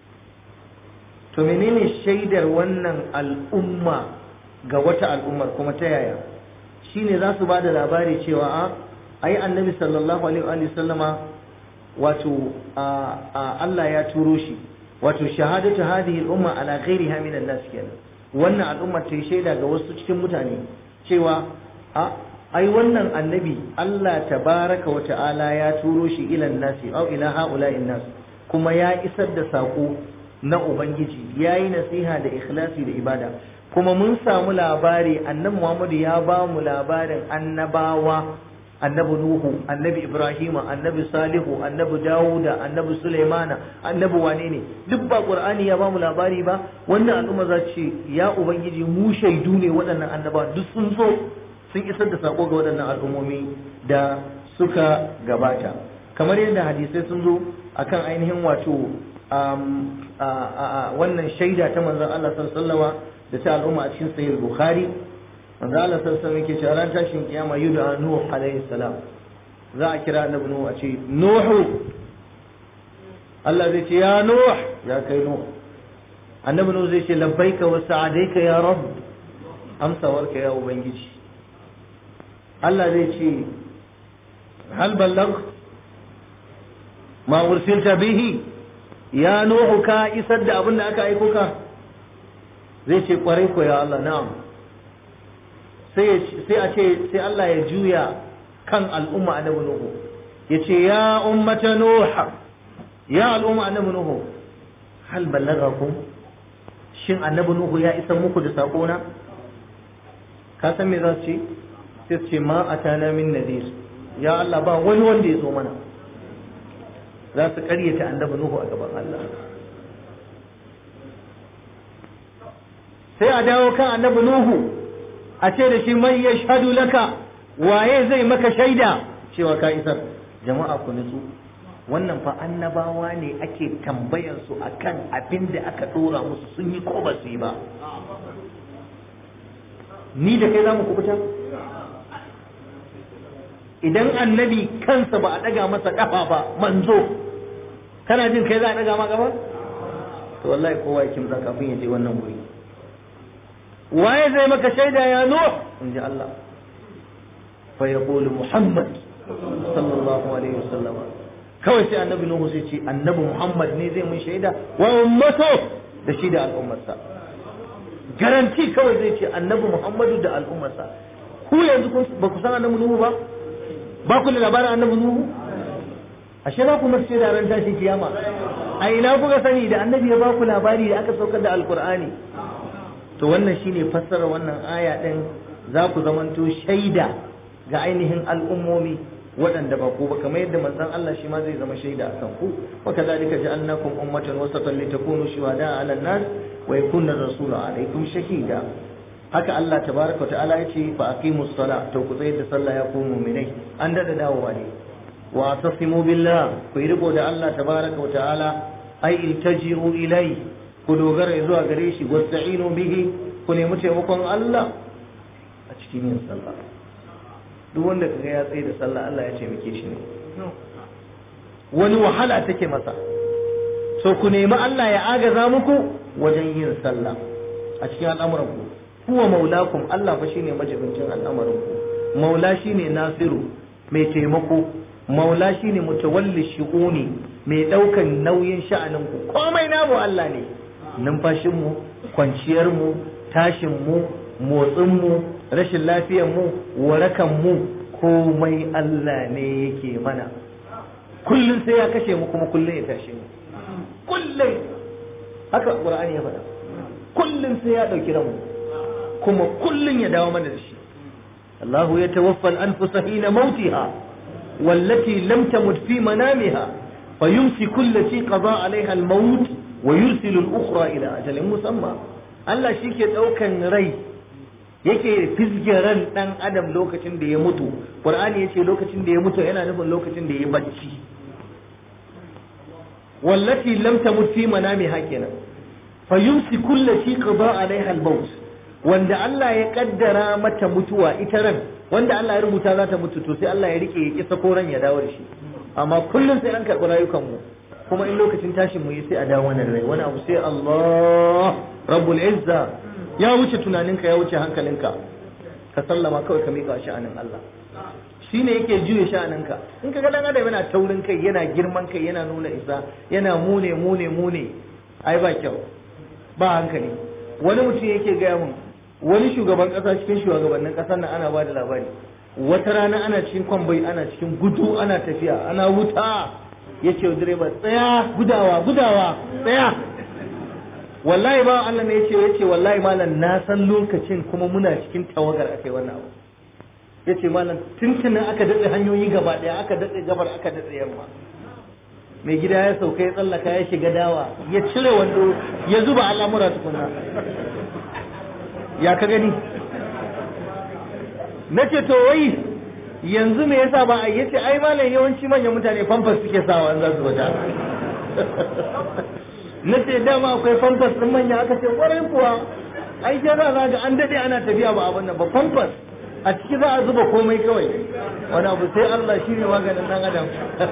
Speaker 1: to menene shaidar wannan al'umma ga wata al'ummar kuma ta yaya shine za su ba da labari cewa a ai annabi sallallahu alaihi wa sallama wato Allah ya turo shi wato shahadatu hadhihi al-umma ala ghairiha min an-nas kenan wannan al'umma ta yi shaida ga wasu cikin mutane cewa a ai wannan annabi Allah tabaraka wa ta'ala ya turo shi ila nasi au ila haula'in nas kuma ya isar da sako na ubangiji yayi nasiha da ikhlasi da ibada kuma mun samu labari annabi Muhammad ya ba mu labarin annabawa annabi Nuhu, annabi Ibrahim, annabi Salihu, annabi Dawuda, annabi Sulaimana, annabi wane ne duk ba Qur'ani ya bamu labari ba wannan al'umma za ce ya ubangiji mu shaidu ne waɗannan annaba duk sun zo sun isar da sako ga waɗannan al'ummomi da suka gabata kamar yadda hadisai sun zo akan ainihin wato wannan shaida ta manzon Allah sallallahu alaihi da ta al'umma a cikin sahih Bukhari manzo Allah sallallahu alaihi wasallam cewa ran tashin kiyama yuda nuh alaihi salam za a kira annabi nuh a ce nuhu Allah zai ce ya nuh ya kai nuh annabi nuh zai ce labbaika wa sa'adaika ya rabb amsawarka ya ubangiji Allah zai ce hal ballag ma ursilta bihi ya nuhu ka isar da abin da aka aiko ka zai ce kwarai ko ya Allah na'am sai a ce sai Allah ya juya kan al'umma annabi Nuhu ya ce ya ummata Nuh ya al'umma annabi Nuhu hal ballagakum shin annabi Nuhu ya isa muku da sako na ka san me za su ce sai su ce ma atana min nadir ya Allah ba wani wanda ya zo mana za su karyata annabi Nuhu a gaban Allah sai a dawo kan annabi Nuhu a ce da shi man ya shahadu laka waye zai maka shaida cewa ka isar jama'a ku nutsu wannan fa annabawa ne ake tambayar su akan abin da aka dora musu sun yi ko ba su yi ba ni da kai za mu kubuta idan annabi kansa ba a daga masa kafa ba manzo kana jin kai za a daga ma kafa to wallahi kowa ya kimtsa kafin ya je wannan wuri waye zai maka shaida ya nuh in ji Allah fa yaqulu muhammad sallallahu alaihi wasallam kawai sai annabi nuhu sai ce annabi muhammad ne zai mun shaida wa ummato da shi da al'ummarsa garanti kawai zai ce annabi muhammadu da al'ummarsa ku yanzu ba ku san annabi nuhu ba ba ku da labarin annabi nuhu ashe za ku masu da ran tashi kiyama a ina kuka sani da annabi ya ba ku labari da aka saukar da alkur'ani to wannan shine fassara wannan aya din za ku zamanto shaida ga ainihin al'ummomi waɗanda ba ku ba kamar yadda manzon Allah shi ma zai zama shaida a kan ku wa kadhalika ja'alnakum ummatan wasatan litakunu shuhada 'ala an-nas wa yakuna ar-rasulu 'alaykum shahida haka Allah tabaraka wa ta'ala yace fa aqimus sala to ku tsayar da sallah ya ku mu'minai an dada dawowa ne wa tasimu billah ku yi riko da Allah tabaraka wa ta'ala ai iltaji'u ilai ku dogara zuwa gare shi wasta'inu bihi ku nemi taimakon Allah a cikin yin sallah duk wanda kaga ya tsaye da sallah Allah ya taimake shi ne wani wahala take masa so ku nemi Allah ya agaza muku wajen yin sallah a cikin al'amuran ku huwa maulakum Allah fa shine majibincin al'amarin ku maula shine nasiru mai taimako maula shine mutawalli shu'uni mai daukan nauyin sha'anin ku komai namu Allah ne numfashin mu kwanciyar mu tashin mu motsin mu rashin lafiyar mu warakan mu komai Allah ne yake mana kullum sai ya kashe mu kuma kullum ya tashe mu kullum haka Qur'ani ya faɗa kullum sai ya ɗauki ranmu kuma kullum ya dawo mana da shi Allahu ya tawaffal anfusa hina mautiha wallati lam tamut fi manamiha fayumsiku allati qada alaiha al-maut wa yursilu al-ukhra ila ajalin musamma Allah shi ke ɗaukan rai yake fizge ran ɗan adam lokacin da ya mutu Qur'ani yace lokacin da ya mutu yana nufin lokacin da ya bacci wallati lam tamut fi manamiha kenan fayumsiku allati qada alaiha al-maut wanda Allah ya kaddara mata mutuwa ita ran wanda Allah ya rubuta za ta mutu to sai Allah ya rike ya kisa koran ya dawo da shi amma kullum sai an karɓi rayukan mu kuma in lokacin tashin mu yi sai a dawo wannan rai wani abu sai Allah rabbul izza ya wuce tunaninka ya wuce hankalinka ka sallama kawai ka miƙa sha'anin Allah shine yake juye sha'aninka in ka ga dan adam yana taurin kai yana girman kai yana nuna isa yana mune mune mune ai ba kyau ba hankali wani mutum yake gaya mun wani shugaban kasa cikin shugabannin kasar nan ana ba da labari wata rana ana cikin kwambai ana cikin gudu ana tafiya ana wuta ya ce direba tsaya gudawa gudawa tsaya wallahi ba Allah ne yace yace wallahi malam na san lokacin kuma muna cikin tawagar akai wannan abu yace malam tuntunin aka datse hanyoyi gaba daya aka datse gabar aka datse yamma mai gida ya sauka ya tsallaka ya shiga dawa ya cire wando ya zuba al'amura tukuna ya ka gani na ce to wai yanzu me yasa ba a yace ai malam yawanci manyan mutane famfas suke sawa za su wata na ce dama akwai famfas ɗin manya aka ce kwarai kuwa ai jara za ga an daɗe ana tafiya ba abin nan ba famfas a ciki za a zuba komai kawai wani abu sai Allah shi ne maganin ɗan adam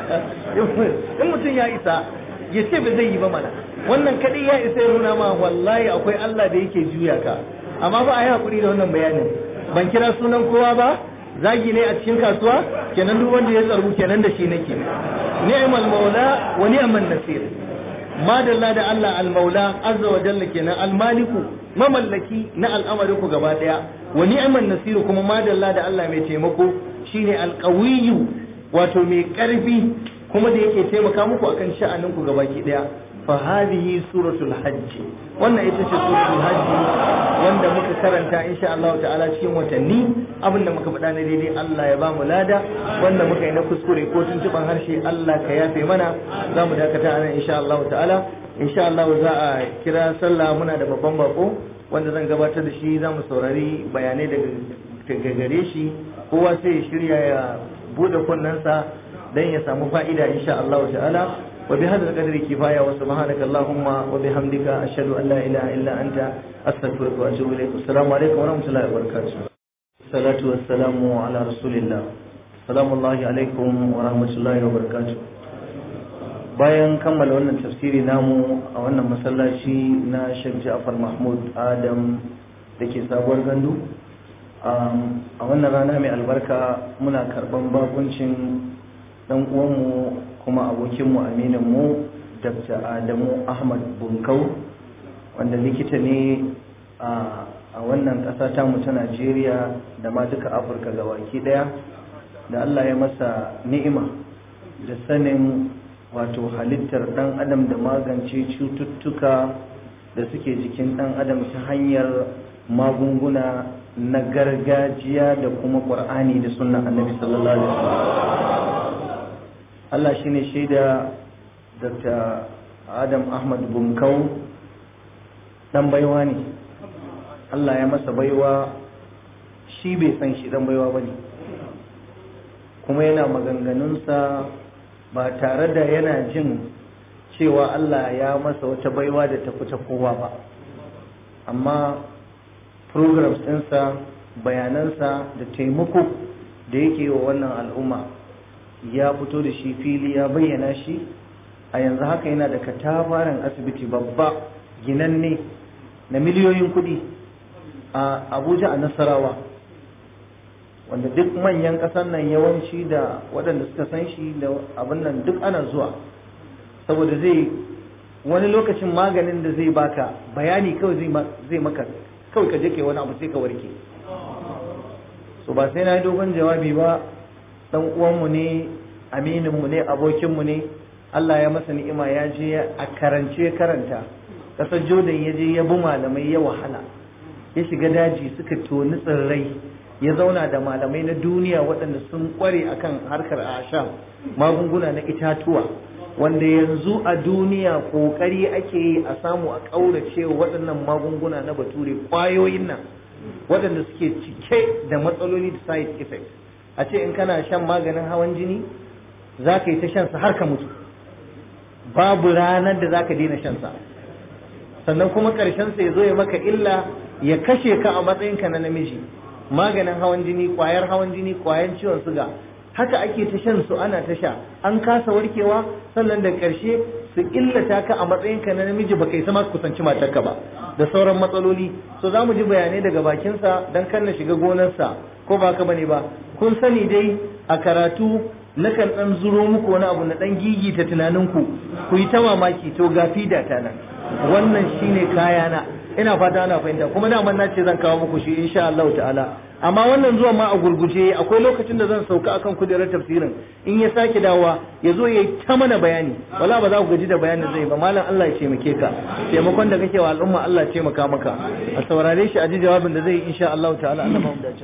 Speaker 1: in mutum ya isa ya ce ba zai yi ba mana wannan kaɗai ya isa ya nuna ma wallahi akwai Allah da yake juya ka amma ba a yi haƙuri da wannan bayanin ban kira sunan kowa ba zagi ne a cikin kasuwa kenan duk wanda ya tsargu kenan da shi nake ni'mal maula wa ni'mal nasir madalla da Allah al-maula azza wa jalla kenan al-maliku mamallaki na al'amarin ku gaba daya wa ni'man nasiru kuma madalla da Allah mai taimako shine al-qawiyyu wato mai karfi kuma da yake taimaka muku akan sha'anin ku gabaki daya fa hadhihi suratul hajj wannan ita ce suratul hajj wanda muka karanta insha Allah ta'ala cikin watanni abinda muka faɗa na daidai Allah ya ba mu lada wanda muka yi na kuskure ko tuntuban harshe Allah ka yafe mana za mu dakata anan insha Allah ta'ala insha Allah za a kira sallah muna da babban bako wanda zan gabatar da shi za mu saurari bayanai daga gare shi kowa sai ya shirya ya bude kunnensa dan ya samu fa'ida insha Allah ta'ala وبهذا القدر كفاية وسبحانك اللهم وبحمدك أشهد أن لا إله إلا أنت أستغفرك وأتوب إليك السلام عليكم ورحمة الله وبركاته الصلاة والسلام على رسول الله السلام الله عليكم ورحمة الله وبركاته bayan kammala wannan tafsiri namu a wannan masallaci na Sheikh Ja'far Mahmud Adam da ke sabuwar gandu a wannan rana mai albarka muna karban bakuncin dan uwanmu kuma abokinmu amininmu dr adamu ahmad bunkau wanda likita ne a wannan ƙasa tamu ta najeriya da ma duka afirka ga baki ɗaya da allah ya masa ni'ima da sanin wato halittar ɗan adam da magance cututtuka da suke jikin ɗan adam ta hanyar magunguna na gargajiya da kuma ƙur'ani da sunan annabi sallallahu alaihi wasallam Allah shi ne shaida Dr. Adam Ahmad Bunkau ɗan baiwa ne Allah ya masa baiwa shi bai san shi ɗan baiwa ba ne kuma yana maganganunsa ba tare da yana jin cewa Allah ya masa wata baiwa da tafi ta kowa ba amma programs ɗinsa bayanansa da taimako da yake wa wannan al'umma ya fito da shi fili ya bayyana shi a yanzu haka yana da katafaren asibiti babba ginanne na miliyoyin kuɗi a abuja a nasarawa wanda duk manyan ƙasar nan yawanci da waɗanda suka san shi da abin nan duk ana zuwa saboda zai wani lokacin maganin da zai baka bayani kawai zai maka kawai ka je kai wani abu sai ka warke so ba sai na yi dogon jawabi ba dan uwanmu ne amininmu ne abokinmu ne Allah ya masa ni'ima ya je a karance karanta kasar Jordan ya je ya bi malamai ya wahala ya shiga daji suka toni tsirrai ya zauna da malamai na duniya waɗanda sun ƙware akan harkar asham magunguna na itatuwa wanda yanzu a duniya ƙoƙari ake yi a samu a ƙaurace waɗannan magunguna na bature ƙwayoyin nan waɗanda suke cike da matsaloli da side effect a ce in kana shan maganin hawan jini za ka yi ta shansa har ka mutu babu ranar da za ka daina shansa sannan kuma ƙarshensa ya zo ya maka illa ya kashe ka a matsayinka na namiji maganin hawan jini ƙwayar hawan jini ƙwayar ciwon suga haka ake ta shan su ana ta sha an kasa warkewa sannan da ƙarshe su illata ka a matsayinka na namiji ba kai sama kusanci matarka ba da sauran matsaloli so za mu ji bayanai daga bakinsa don kan na shiga gonarsa ko ba ka bane ba kun sani dai a karatu nakan ɗan zuro muku wani abu na ɗan gigita tunaninku ku yi ta mamaki to ga fida ta nan wannan shine kayana ina fata ana fahimta kuma daman na ce zan kawo muku shi insha Allah ta'ala amma wannan zuwa ma a gurguje akwai lokacin da zan sauka akan kujerar tafsirin in ya sake dawowa ya zo ya yi ta mana bayani wala ba za ku gaji da bayanin zai ba malam Allah ya taimake ka taimakon da kake wa al'umma Allah ya taimaka maka a saurare shi a ji jawabin da zai yi insha Allah ta'ala Allah ba mu dace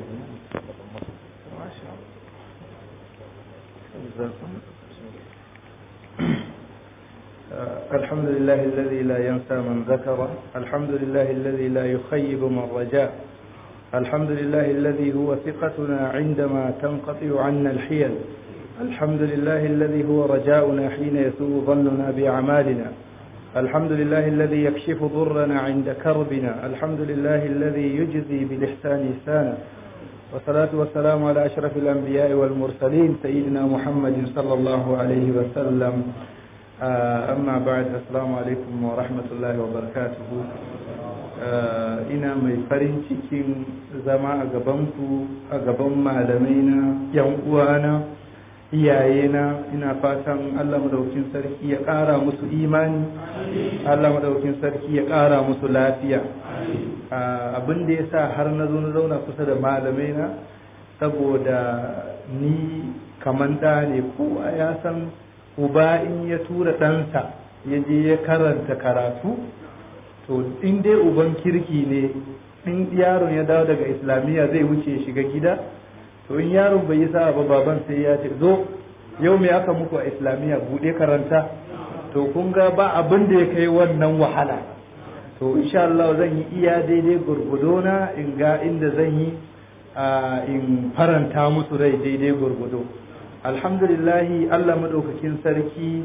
Speaker 3: الحمد لله الذي لا ينسى من ذكر الحمد لله الذي لا يخيب من رجاء الحمد لله الذي هو ثقتنا عندما تنقطع عنا الحيل الحمد لله الذي هو رجاؤنا حين يسوء ظننا بأعمالنا الحمد لله الذي يكشف ضرنا عند كربنا الحمد لله الذي يجزي بالإحسان إحسانا والصلاة والسلام على أشرف الأنبياء والمرسلين سيدنا محمد صلى الله عليه وسلم amma ba'd assalamu alaikum wa rahmatullahi wa barakatuhu ina mai farin cikin zama a gabanku a gaban malamai na yan uwana iyayena ina fatan Allah madaukin sarki ya ƙara musu imani Allah madaukin sarki ya ƙara musu lafiya abin da ya sa har na zo na zauna kusa da malamai na saboda ni kaman da ne kowa ya san uba in ya tura ɗansa ya je ya karanta karatu to in dai uban kirki ne in yaron ya dawo daga islamiyya zai wuce shiga gida to in yaron bai yi sa'a ba baban sai ya ce zo yau me aka muku a islamiyya buɗe karanta to kun ga ba abin da ya kai wannan wahala to insha Allah zan yi iya daidai gurgudona in ga inda zan yi in faranta musu rai daidai gurgudo alhamdulillahi Allah maɗaukakin sarki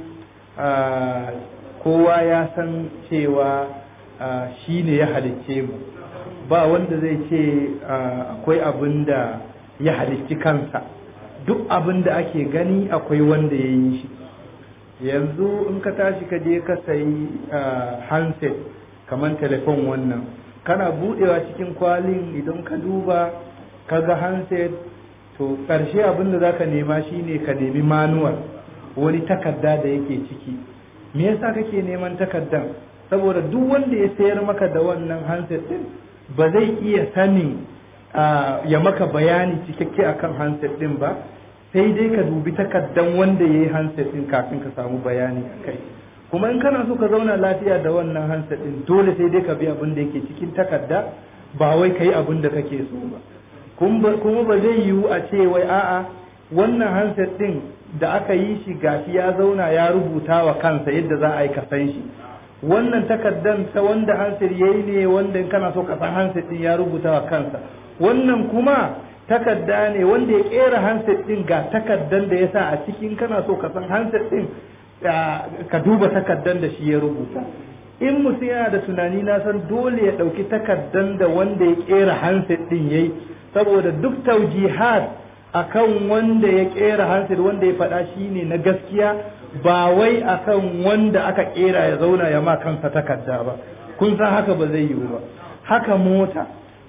Speaker 3: kowa ya san cewa shi ne ya halicce mu ba wanda zai ce akwai abin da ya halicci kansa duk abin da ake gani akwai wanda ya yi shi yanzu in ka tashi ka je ka sayi handset kamar telefon wannan kana budewa cikin kwalin idan ka duba ka ga handset to ƙarshe abin da za ka nema shine ka nemi manuwal wani takarda da yake ciki me yasa kake neman takardan saboda duk wanda ya sayar maka da wannan handset din ba zai iya sanin ya maka bayani cikakke akan handset din ba sai dai ka dubi takardan wanda ya yi handset din kafin ka samu bayani a kai kuma in kana so ka zauna lafiya da wannan handset din dole sai dai ka bi abin da yake cikin takarda ba wai ka yi abin da kake so ba kuma ba zai yiwu a ce wai a'a wannan handset din da aka yi shi gashi ya zauna ya rubuta wa kansa yadda za a yi kasan shi wannan takardan ta wanda handset ya yi ne wanda in kana so ka san handset din ya rubuta wa kansa wannan kuma takarda ne wanda ya kera handset din ga takardan da ya sa a cikin kana so ka san handset din ka duba takardan da shi ya rubuta in mutum yana da tunani na san dole ya ɗauki takardan da wanda ya kera handset din yayi saboda duk taujihat akan wanda ya kera handset wanda ya faɗa shine na gaskiya ba wai akan wanda aka kera ya zauna ya ma kansa takarda ba kun san haka ba zai yiwu ba haka mota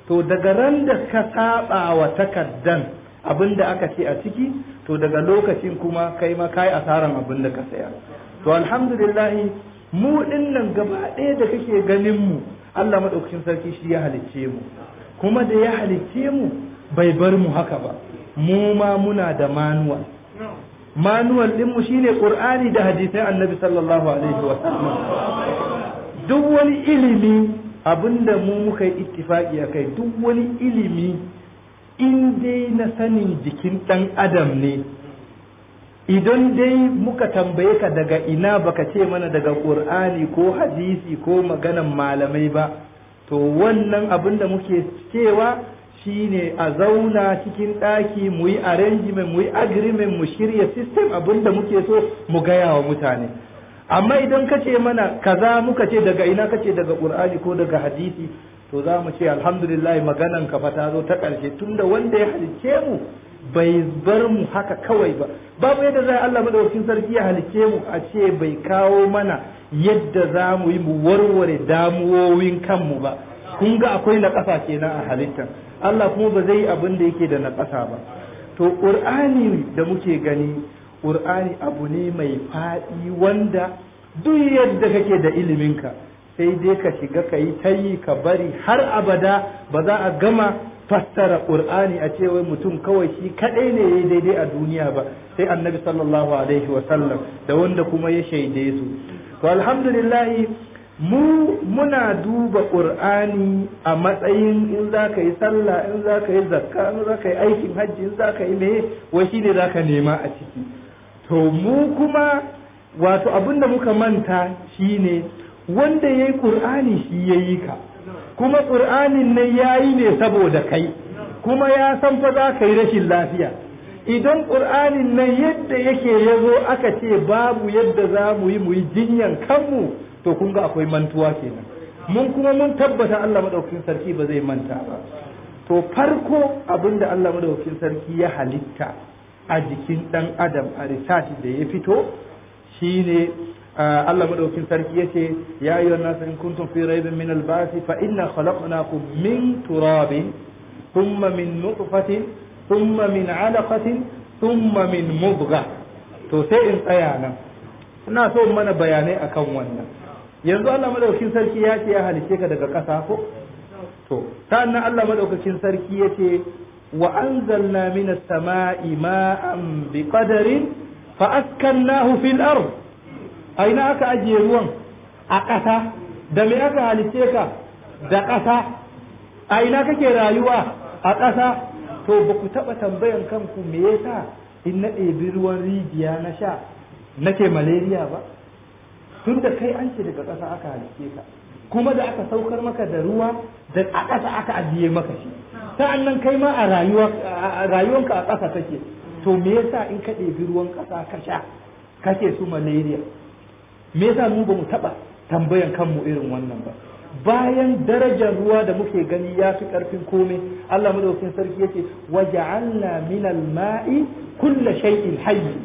Speaker 3: to daga ran da ka saba wa takaddan abin da aka ce a ciki to daga lokacin kuma kai ma kai asaran abin da ka saya to alhamdulillah mu dinnan gaba ɗaya da kake ganin mu Allah madaukakin sarki shi ya halicce mu kuma da ya halicce mu bai bar mu haka ba mu ma muna da manuwal manuwal din mu shine qur'ani da hadisai annabi sallallahu alaihi wa sallam duk wani ilimi abinda mu muka yi ittifaki akai duk wani ilimi in dai na sanin jikin dan adam ne idan dai muka tambaye ka daga ina baka ce mana daga qur'ani ko hadisi ko maganan malamai ba to wannan abin da muke cewa shine a zauna cikin ɗaki mu yi arrangement mu yi agreement mu shirya system abin da muke so mu gaya wa mutane amma idan ka ce mana kaza muka ce daga ina ka ce daga qur'ani ko daga hadisi to za mu ce alhamdulillah maganan ka fa ta zo ta ƙarshe tunda wanda ya halicce mu bai bar mu haka kawai ba babu yadda za Allah madaukakin sarki ya halicce mu a ce bai kawo mana yadda za mu yi mu warware damuwowin kanmu ba kun ga akwai na ƙasa kenan a halittar Allah kuma ba zai yi abin da yake da na ƙasa ba to ƙur'ani da muke gani ƙur'ani abu ne mai faɗi wanda duk yadda kake da iliminka sai dai ka shiga ka yi ta yi ka bari har abada ba za a gama fassara ƙur'ani a cewa mutum kawai shi kaɗai ne ya daidai a duniya ba sai annabi sallallahu alaihi wasallam da wanda kuma ya shaide su to alhamdulillah mu muna duba ƙur'ani a matsayin in za ka yi sallah in za ka yi zakka in za ka yi aikin hajji in za ka yi me wai shi ne za ka nema a ciki to mu kuma wato abin da muka manta shine wanda ya yi ƙur'ani shi ya yi ka kuma ƙur'anin nan ya yi ne saboda kai kuma ya san fa za ka yi rashin lafiya idan ƙur'anin nan yadda yake ya zo aka ce babu yadda za mu yi mu yi jinyan kanmu to kun ga akwai mantuwa kenan mun kuma mun tabbata Allah madaukakin sarki ba zai manta ba to farko abinda Allah madaukakin sarki ya halitta a jikin dan adam a research da ya fito shine Allah madaukakin sarki yace ya ayyuhan nas in kuntum fi raibin min al-ba'th fa inna khalaqnakum min turabin thumma min nutfatin thumma min 'alaqatin thumma min mudghah to sai in tsaya nan ina so mana bayanai akan wannan yanzu Allah madaukakin sarki ya ce ya halice ka daga ƙasa ko to sannan Allah madaukakin sarki ya ce wa anzalna minas sama'i ma'an bi qadarin fa askannahu fil ard aina aka ajiye ruwan a ƙasa da me aka halice ka da ƙasa a ina kake rayuwa a ƙasa to ba ku taɓa tambayan kanku me yasa in na ɗebi ruwan rijiya na sha nake malaria ba tun da kai an ce daga ƙasa aka halice ka kuma da aka saukar maka da ruwa da a ƙasa aka ajiye maka shi sa'an nan kai ma a rayuwanka a ƙasa take to me yasa in ka ɗebi ruwan ƙasa ka sha kake su malaria me yasa mu ba mu taɓa tambayan kanmu irin wannan ba bayan darajar ruwa da muke gani ya fi ƙarfin komai Allah madaukakin sarki yace waja'alna minal ma'i kulla shay'in hayy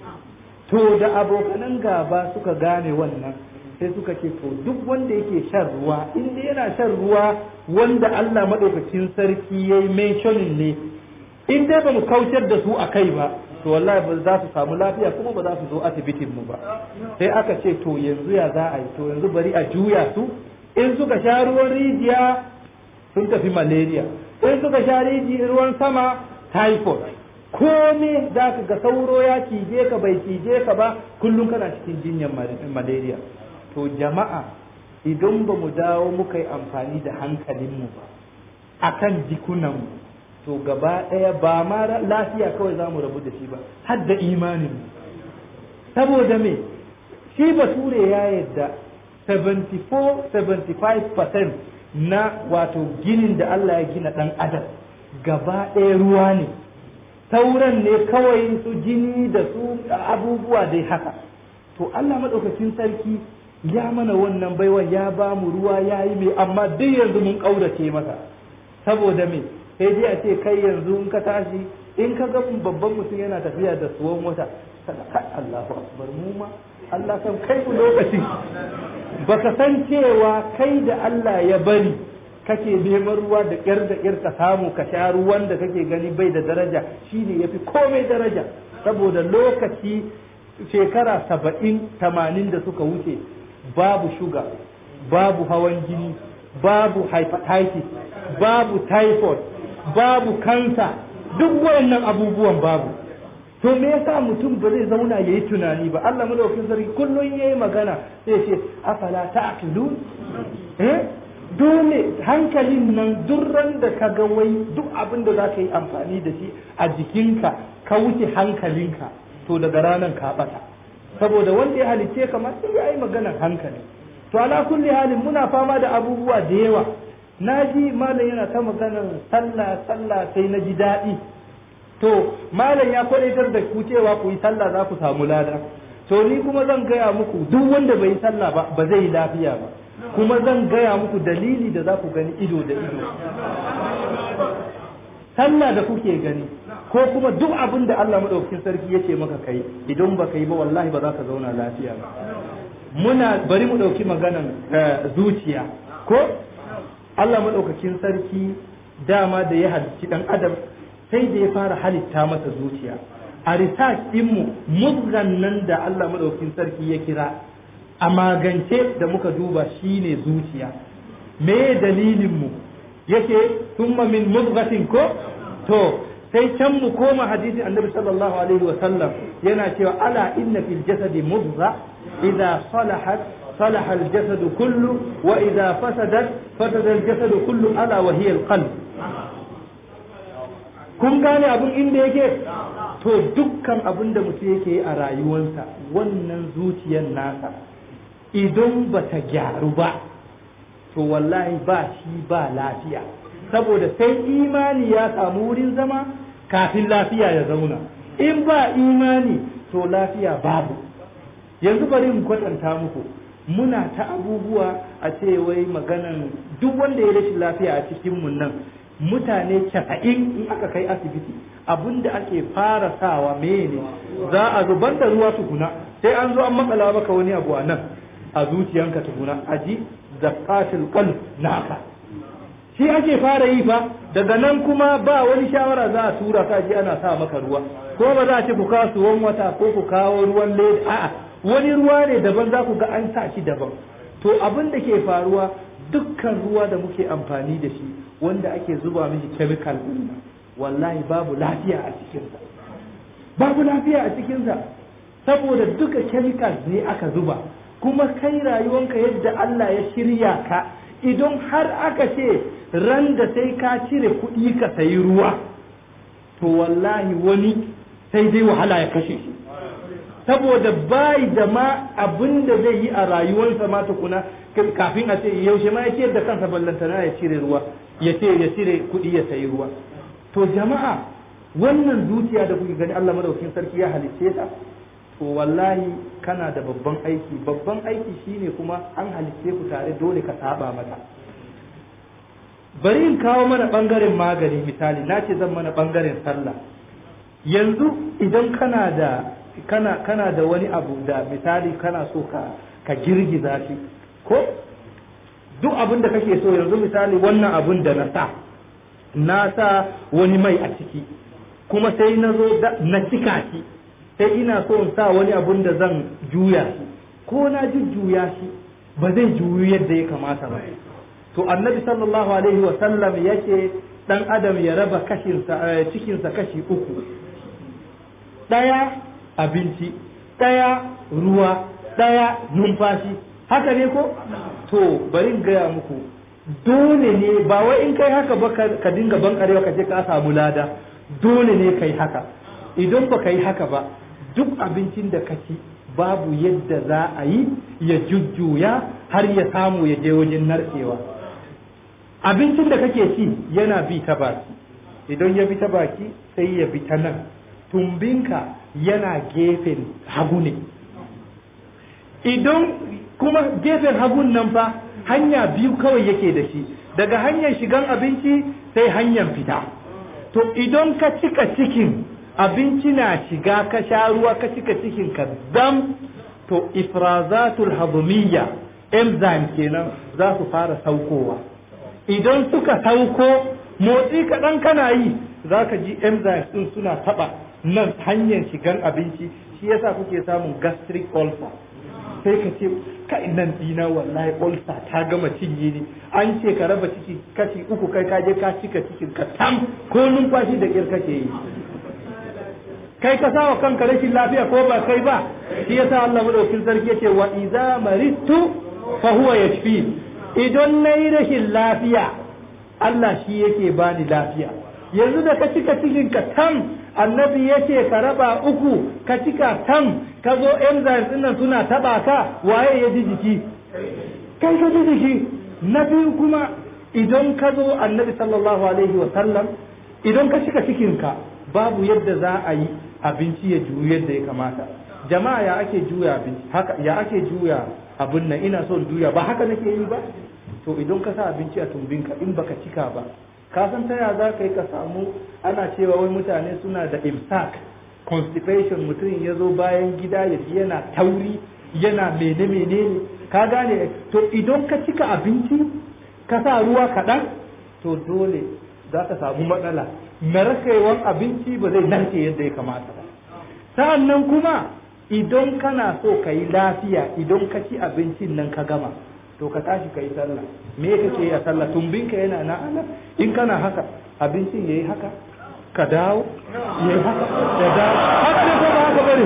Speaker 3: to da abokanan gaba suka gane wannan sai suka ce to duk wanda yake shan ruwa inda yana shan ruwa wanda Allah madaukakin sarki yayi mentioning ne in dai ba mu kautar da su a kai ba to wallahi ba za su samu lafiya kuma ba za su zo asibitin mu ba sai aka ce to yanzu ya za a yi to yanzu bari a juya su in suka sha ruwan rijiya sun tafi malaria in suka sha ruwan sama typhoid kome za ka ga sauro ya cije ka bai cije ka ba kullum kana cikin jinyar malaria to jama'a idan ba mu dawo muka yi amfani da hankalinmu ba akan jikunanmu to gaba ɗaya ba ma lafiya kawai za mu rabu da shi ba har da imanin saboda me shi bature ya yadda 74-75% na wato ginin da Allah ya gina ɗan adam gaba ɗaya ruwa ne sauran ne kawai su jini da su abubuwa dai haka to Allah maɗaukakin sarki ya mana wannan baiwa ya ba mu ruwa ya yi mai amma duk yanzu mun ƙaurace masa saboda me sai dai a ce kai yanzu in ka tashi in ka ga babban mutum yana tafiya da suwan wata kada kai Allahu akbar mu ma Allah san kai ku lokaci baka san cewa kai da Allah ya bari kake neman ruwa da ƙyar da ƙyar ka samu ka sha ruwan da kake gani bai da daraja shine yafi komai daraja saboda lokaci shekara saba'in tamanin da suka wuce babu shuga babu hawan jini babu hepatitis babu typhoid babu kansa duk wayannan abubuwan babu to me yasa mutum ba zai zauna yayi tunani ba Allah madaukakin sarki kullun yayi magana sai ce afala ta'qilun eh dole hankalin nan durran da ka ga wai duk abin da za ka yi amfani da shi a jikinka ka wuce hankalinka to daga ranar ka bata saboda wanda ya halicce ka ma sai ya yi maganar hankali to ala kulli halin muna fama da abubuwa da yawa na ji malam yana ta maganar sallah sallah sai na ji daɗi to malam ya kwadaitar da ku cewa ku yi sallah za ku samu lada to ni kuma zan gaya muku duk wanda bai yi sallah ba ba zai yi lafiya ba kuma zan gaya muku dalili da za ku gani ido da ido sallah da kuke gani ko kuma duk abin da Allah madaukakin sarki yake maka kai idan ba yi ba wallahi ba za ka zauna lafiya ba muna bari mu ɗauki maganan zuciya ko Allah madaukakin sarki dama da ya halicci dan adam sai da ya fara halitta masa zuciya a research ɗinmu muzgan nan da Allah madaukakin sarki ya kira a magance da muka duba shine zuciya me dalilin mu yake thumma min mudghatin ko to sai can mu koma hadisin annabi sallallahu alaihi wa sallam yana cewa ala inna fil jasadi mudgha idza salahat صلح الجسد كله وإذا فسدت فسد الجسد كله ألا وهي القلب kun gane abin inda yake to dukkan abin da mutum yake a rayuwarsa wannan zuciyar nasa idan ba ta gyaru ba to wallahi ba shi ba lafiya saboda sai imani ya samu wurin zama kafin lafiya ya zauna in ba imani to lafiya babu yanzu bari mu kwatanta muku muna ta abubuwa a ce wai maganan duk wanda ya rashin lafiya a cikin mun nan mutane casa'in in aka kai asibiti abinda ake fara sawa mene za a zubar da ruwa tukuna sai an zo an makala maka wani abu a nan a zuciyanka tukuna a ji zakatul qalb naka shi ake fara yi fa daga nan kuma ba wani shawara za a tura ka ji ana sa maka ruwa ko ba za a ce ku kawo suwan wata ko ku kawo ruwan leda a'a wani ruwa ne daban za ku ga an sa shi daban to abin da ke faruwa dukkan ruwa da muke amfani da shi wanda ake zuba mishi chemical din wallahi babu lafiya a cikinsa babu lafiya a cikinsa saboda duka chemicals ne aka zuba kuma kai rayuwanka yadda Allah ya shirya ka idan har aka ce ran da sai ka cire kuɗi ka sayi ruwa to wallahi wani sai dai wahala ya kashe shi saboda bai da ma abin da zai yi a rayuwarsa ma tukuna kafin a ce yaushe ma ya ce da kansa ballantana ya cire ruwa ya ce ya cire kuɗi ya sayi ruwa to jama'a wannan zuciya da kuke gani Allah madaukakin sarki ya halicce ta to wallahi kana da babban aiki babban aiki shine kuma an halicce ku tare dole ka saba mata bari in kawo mana bangaren magani misali na ce zan mana bangaren sallah yanzu idan kana da kana kana da wani abu da misali kana so ka ka girgiza shi ko duk abin da kake so yanzu misali wannan abun da na sa na sa wani mai a ciki kuma sai na zo na cika shi sai ina so in sa wani abun da zan juya shi ko na jujjuya shi ba zai juyu yadda ya kamata ba to annabi sallallahu alaihi wa sallam yake dan adam ya raba kashinsa cikinsa kashi uku ɗaya abinci ɗaya ruwa ɗaya numfashi haka ne ko to bari in gaya muku dole ne ba wai in kai haka ba ka dinga bankarewa ka je ka samu lada dole ne kai haka idan ba ka yi haka ba duk abincin da ka ci babu yadda za a yi ya jujjuya har ya samu ya je wajen narkewa abincin da kake ci yana bi ta baki idan ya bi ta baki sai ya bi ta nan tumbinka yana gefen hagu ne idan kuma gefen hagun nan fa hanya biyu kawai yake da shi daga hanyar shigan abinci sai hanyar fita to idan ka cika cikin abinci na shiga ka sha ruwa ka cika cikin ka dam to ifrazatul hadumiyya enzyme kenan za su fara saukowa idan suka sauko motsi kaɗan kana yi za ka ji enzymes ɗin suna taɓa nan hanyar shigan abinci shi yasa kuke samun gastric ulcer sai ka ce kai nan dina wallahi ulcer ta gama cinye ni an ce ka raba ciki kashi uku kai ka je ka cika cikin ka tam ko numfashi da ƙir kake yi kai ka sawa kanka rashin lafiya ko ba kai ba shi yasa Allah madaukakin sarki yace wa idza maridtu fa huwa yashfi idan nayi rashin lafiya Allah shi yake bani lafiya yanzu da ka cika cikin ka tam annabi yace ka raba uku ka cika tam ka zo enzymes din nan suna taba ka waye ya ji jiki kai ka ji jiki na biyu kuma idan ka zo annabi sallallahu alaihi wa sallam idan ka cika cikin ka babu yadda za a yi abinci ya juyu yadda ya kamata jama'a ya ake juya abinci haka ya ake juya abin nan ina son juya ba haka nake yi ba to idan ka sa abinci a tumbinka in baka cika ba ka san ta ya za ka yi ka samu ana cewa wai mutane suna da imsak constipation mutum ya zo bayan gida ya ji yana tauri yana mene menene ka gane to idan ka cika abinci ka sa ruwa kaɗan to dole za ka samu matsala narkewan abinci ba zai narke yadda ya kamata ba sa'an nan kuma idan kana so ka yi lafiya idan ka ci abincin nan ka gama to ka tashi ka yi sallah me kake yi a sallah tumbinka yana na ana in kana haka abincin yayi haka ka dawo yayi haka ka dawo haka ne ko ba haka bane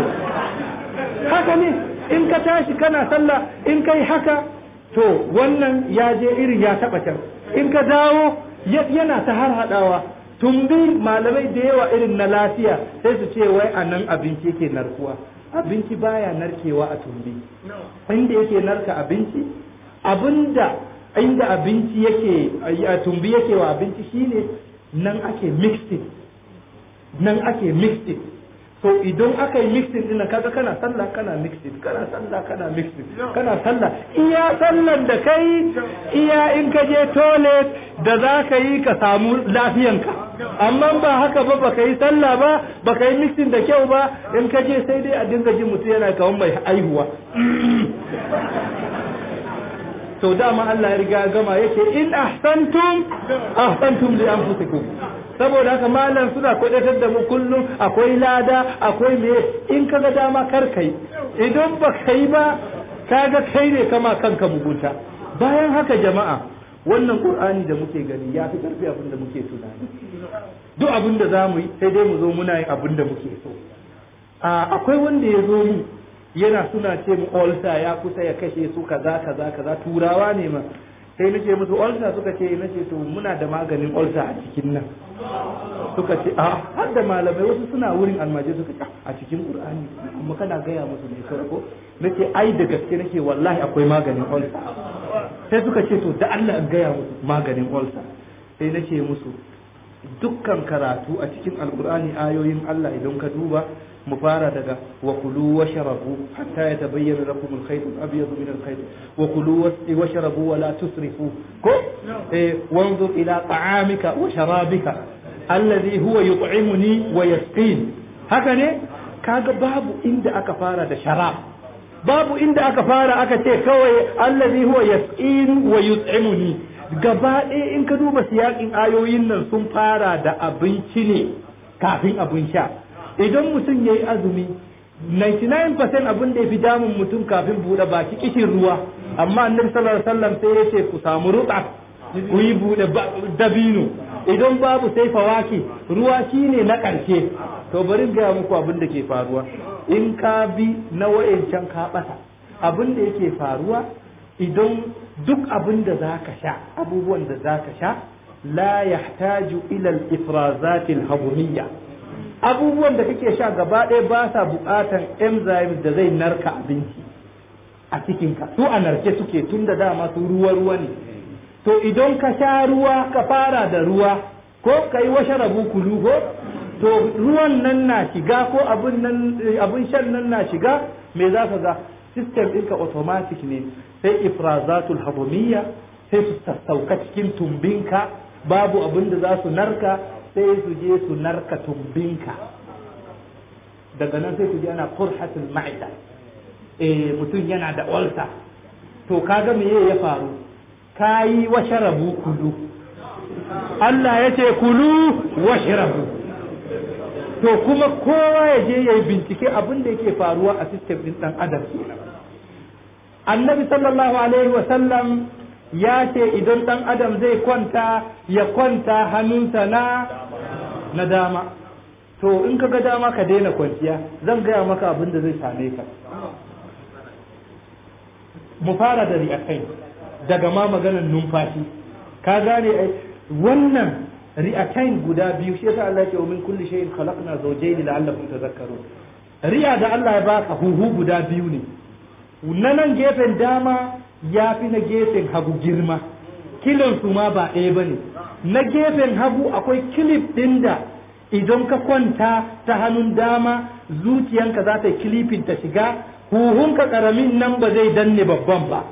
Speaker 3: haka ne in ka tashi kana sallah in kai haka to wannan ya je irin ya taba can in ka dawo yana ta har hadawa tumbi malamai da yawa irin na lafiya sai su ce wai a nan abinci yake narkuwa abinci baya narkewa a tumbi inda yake narka abinci abinda inda abinci yake a tumbi yake wa abinci shine nan ake mixing nan ake mixing so idan aka yi mixing din kaga kana sallah kana mixing kana sallah kana mixing kana sallah iya sallan da kai iya in ka je toilet da za ka yi ka samu lafiyanka amma ba haka ba baka yi sallah ba baka yi mixing da kyau ba in ka je sai dai a dinga jin mutum yana kawan mai aihuwa to dama Allah ya riga gama yake in ahsantum ahsantum li anfusikum saboda haka malam suna kwadatar da mu kullum akwai lada akwai me in kaga dama kar kai idan ba kai ba kaga kai ne kama kanka mugunta bayan haka jama'a wannan qur'ani da muke gani ya fi karfi abin da muke tunani duk abin da za mu yi sai dai mu zo muna yin abin da muke so akwai wanda ya zo mu yana suna ce mu olsa ya kusa ya kashe su kaza kaza kaza turawa ne ma sai nace musu olsa suka ce nace to muna da maganin olsa a cikin nan suka ce a har da malamai wasu suna wurin almaje suka ce a cikin qur'ani amma kana gaya musu ne farko nace ai da gaske nake wallahi akwai maganin olsa sai suka ce to da Allah in gaya musu maganin olsa sai nace musu dukkan karatu a cikin alqur'ani ayoyin Allah idan ka duba mu fara daga wa kulu wa sharabu hatta yatabayyana lakum al-khayt al-abyad min al-khayt wa kulu wa sharabu wa la tusrifu ko eh wanzur ila ta'amika wa sharabika alladhi huwa yut'imuni wa yasqin haka ne kaga babu inda aka fara da sharab babu inda aka fara aka ce kawai alladhi huwa yasqin wa yut'imuni gaba ɗaya in ka duba siyakin ayoyin nan sun fara da abinci ne kafin abin sha idan mutum ya yi azumi 99% abin da ya fi damun mutum kafin buɗe baki kishin ruwa amma annabi sallallahu alaihi wasallam sai ya ce ku samu ruɗa ku yi buɗe dabino idan babu sai fawaki ruwa shine na ƙarshe to bari gaya muku abin da ke faruwa in ka bi na wayancan ka ɓata abin da yake faruwa idan duk abin da za ka sha abubuwan da za ka sha la yahtaju ila al-ifrazat al-hadumiyya abubuwan da kake sha gaba ɗaya ba sa buƙatan enzymes da zai narka abinci a cikinka su a narke suke tun da dama su ruwa ruwa ne to idan ka sha ruwa ka fara da ruwa ko ka yi washe rabu kulu ko to ruwan nan na shiga ko abin nan abin shan nan na shiga me za ka ga system ɗinka automatic ne sai ifrazatul hadumiyya sai su sassauka cikin tumbinka babu abin da za su narka sai su je su narka tumbinka daga nan sai su je ana qurhatul ma'ida eh mutum yana da ulcer to kaga me ya faru kayi washarabu kulu Allah ya ce kulu washrabu to kuma kowa ya je ya yi bincike abin da yake faruwa a system din dan adam annabi sallallahu alaihi wa sallam ya ce idan dan adam zai kwanta ya kwanta hannunsa na na dama to in ka ga dama ka daina kwanciya zan gaya maka abin da zai same ka mu fara da ri'akai daga ma maganar numfashi ka gane ai wannan ri'atain guda biyu shi yasa Allah ya ce min kulli shay'in khalaqna zawjayn la'allakum tadhakkarun ri'a da Allah ya baka huhu guda biyu ne na nan gefen dama ya fi na gefen hagu girma kilin su ma ba ɗaya bane na gefen hagu akwai kilif ɗin da idan ka kwanta ta hannun dama zuciyanka za ta kilifin ta shiga huhunka karamin nan ba zai danne babban ba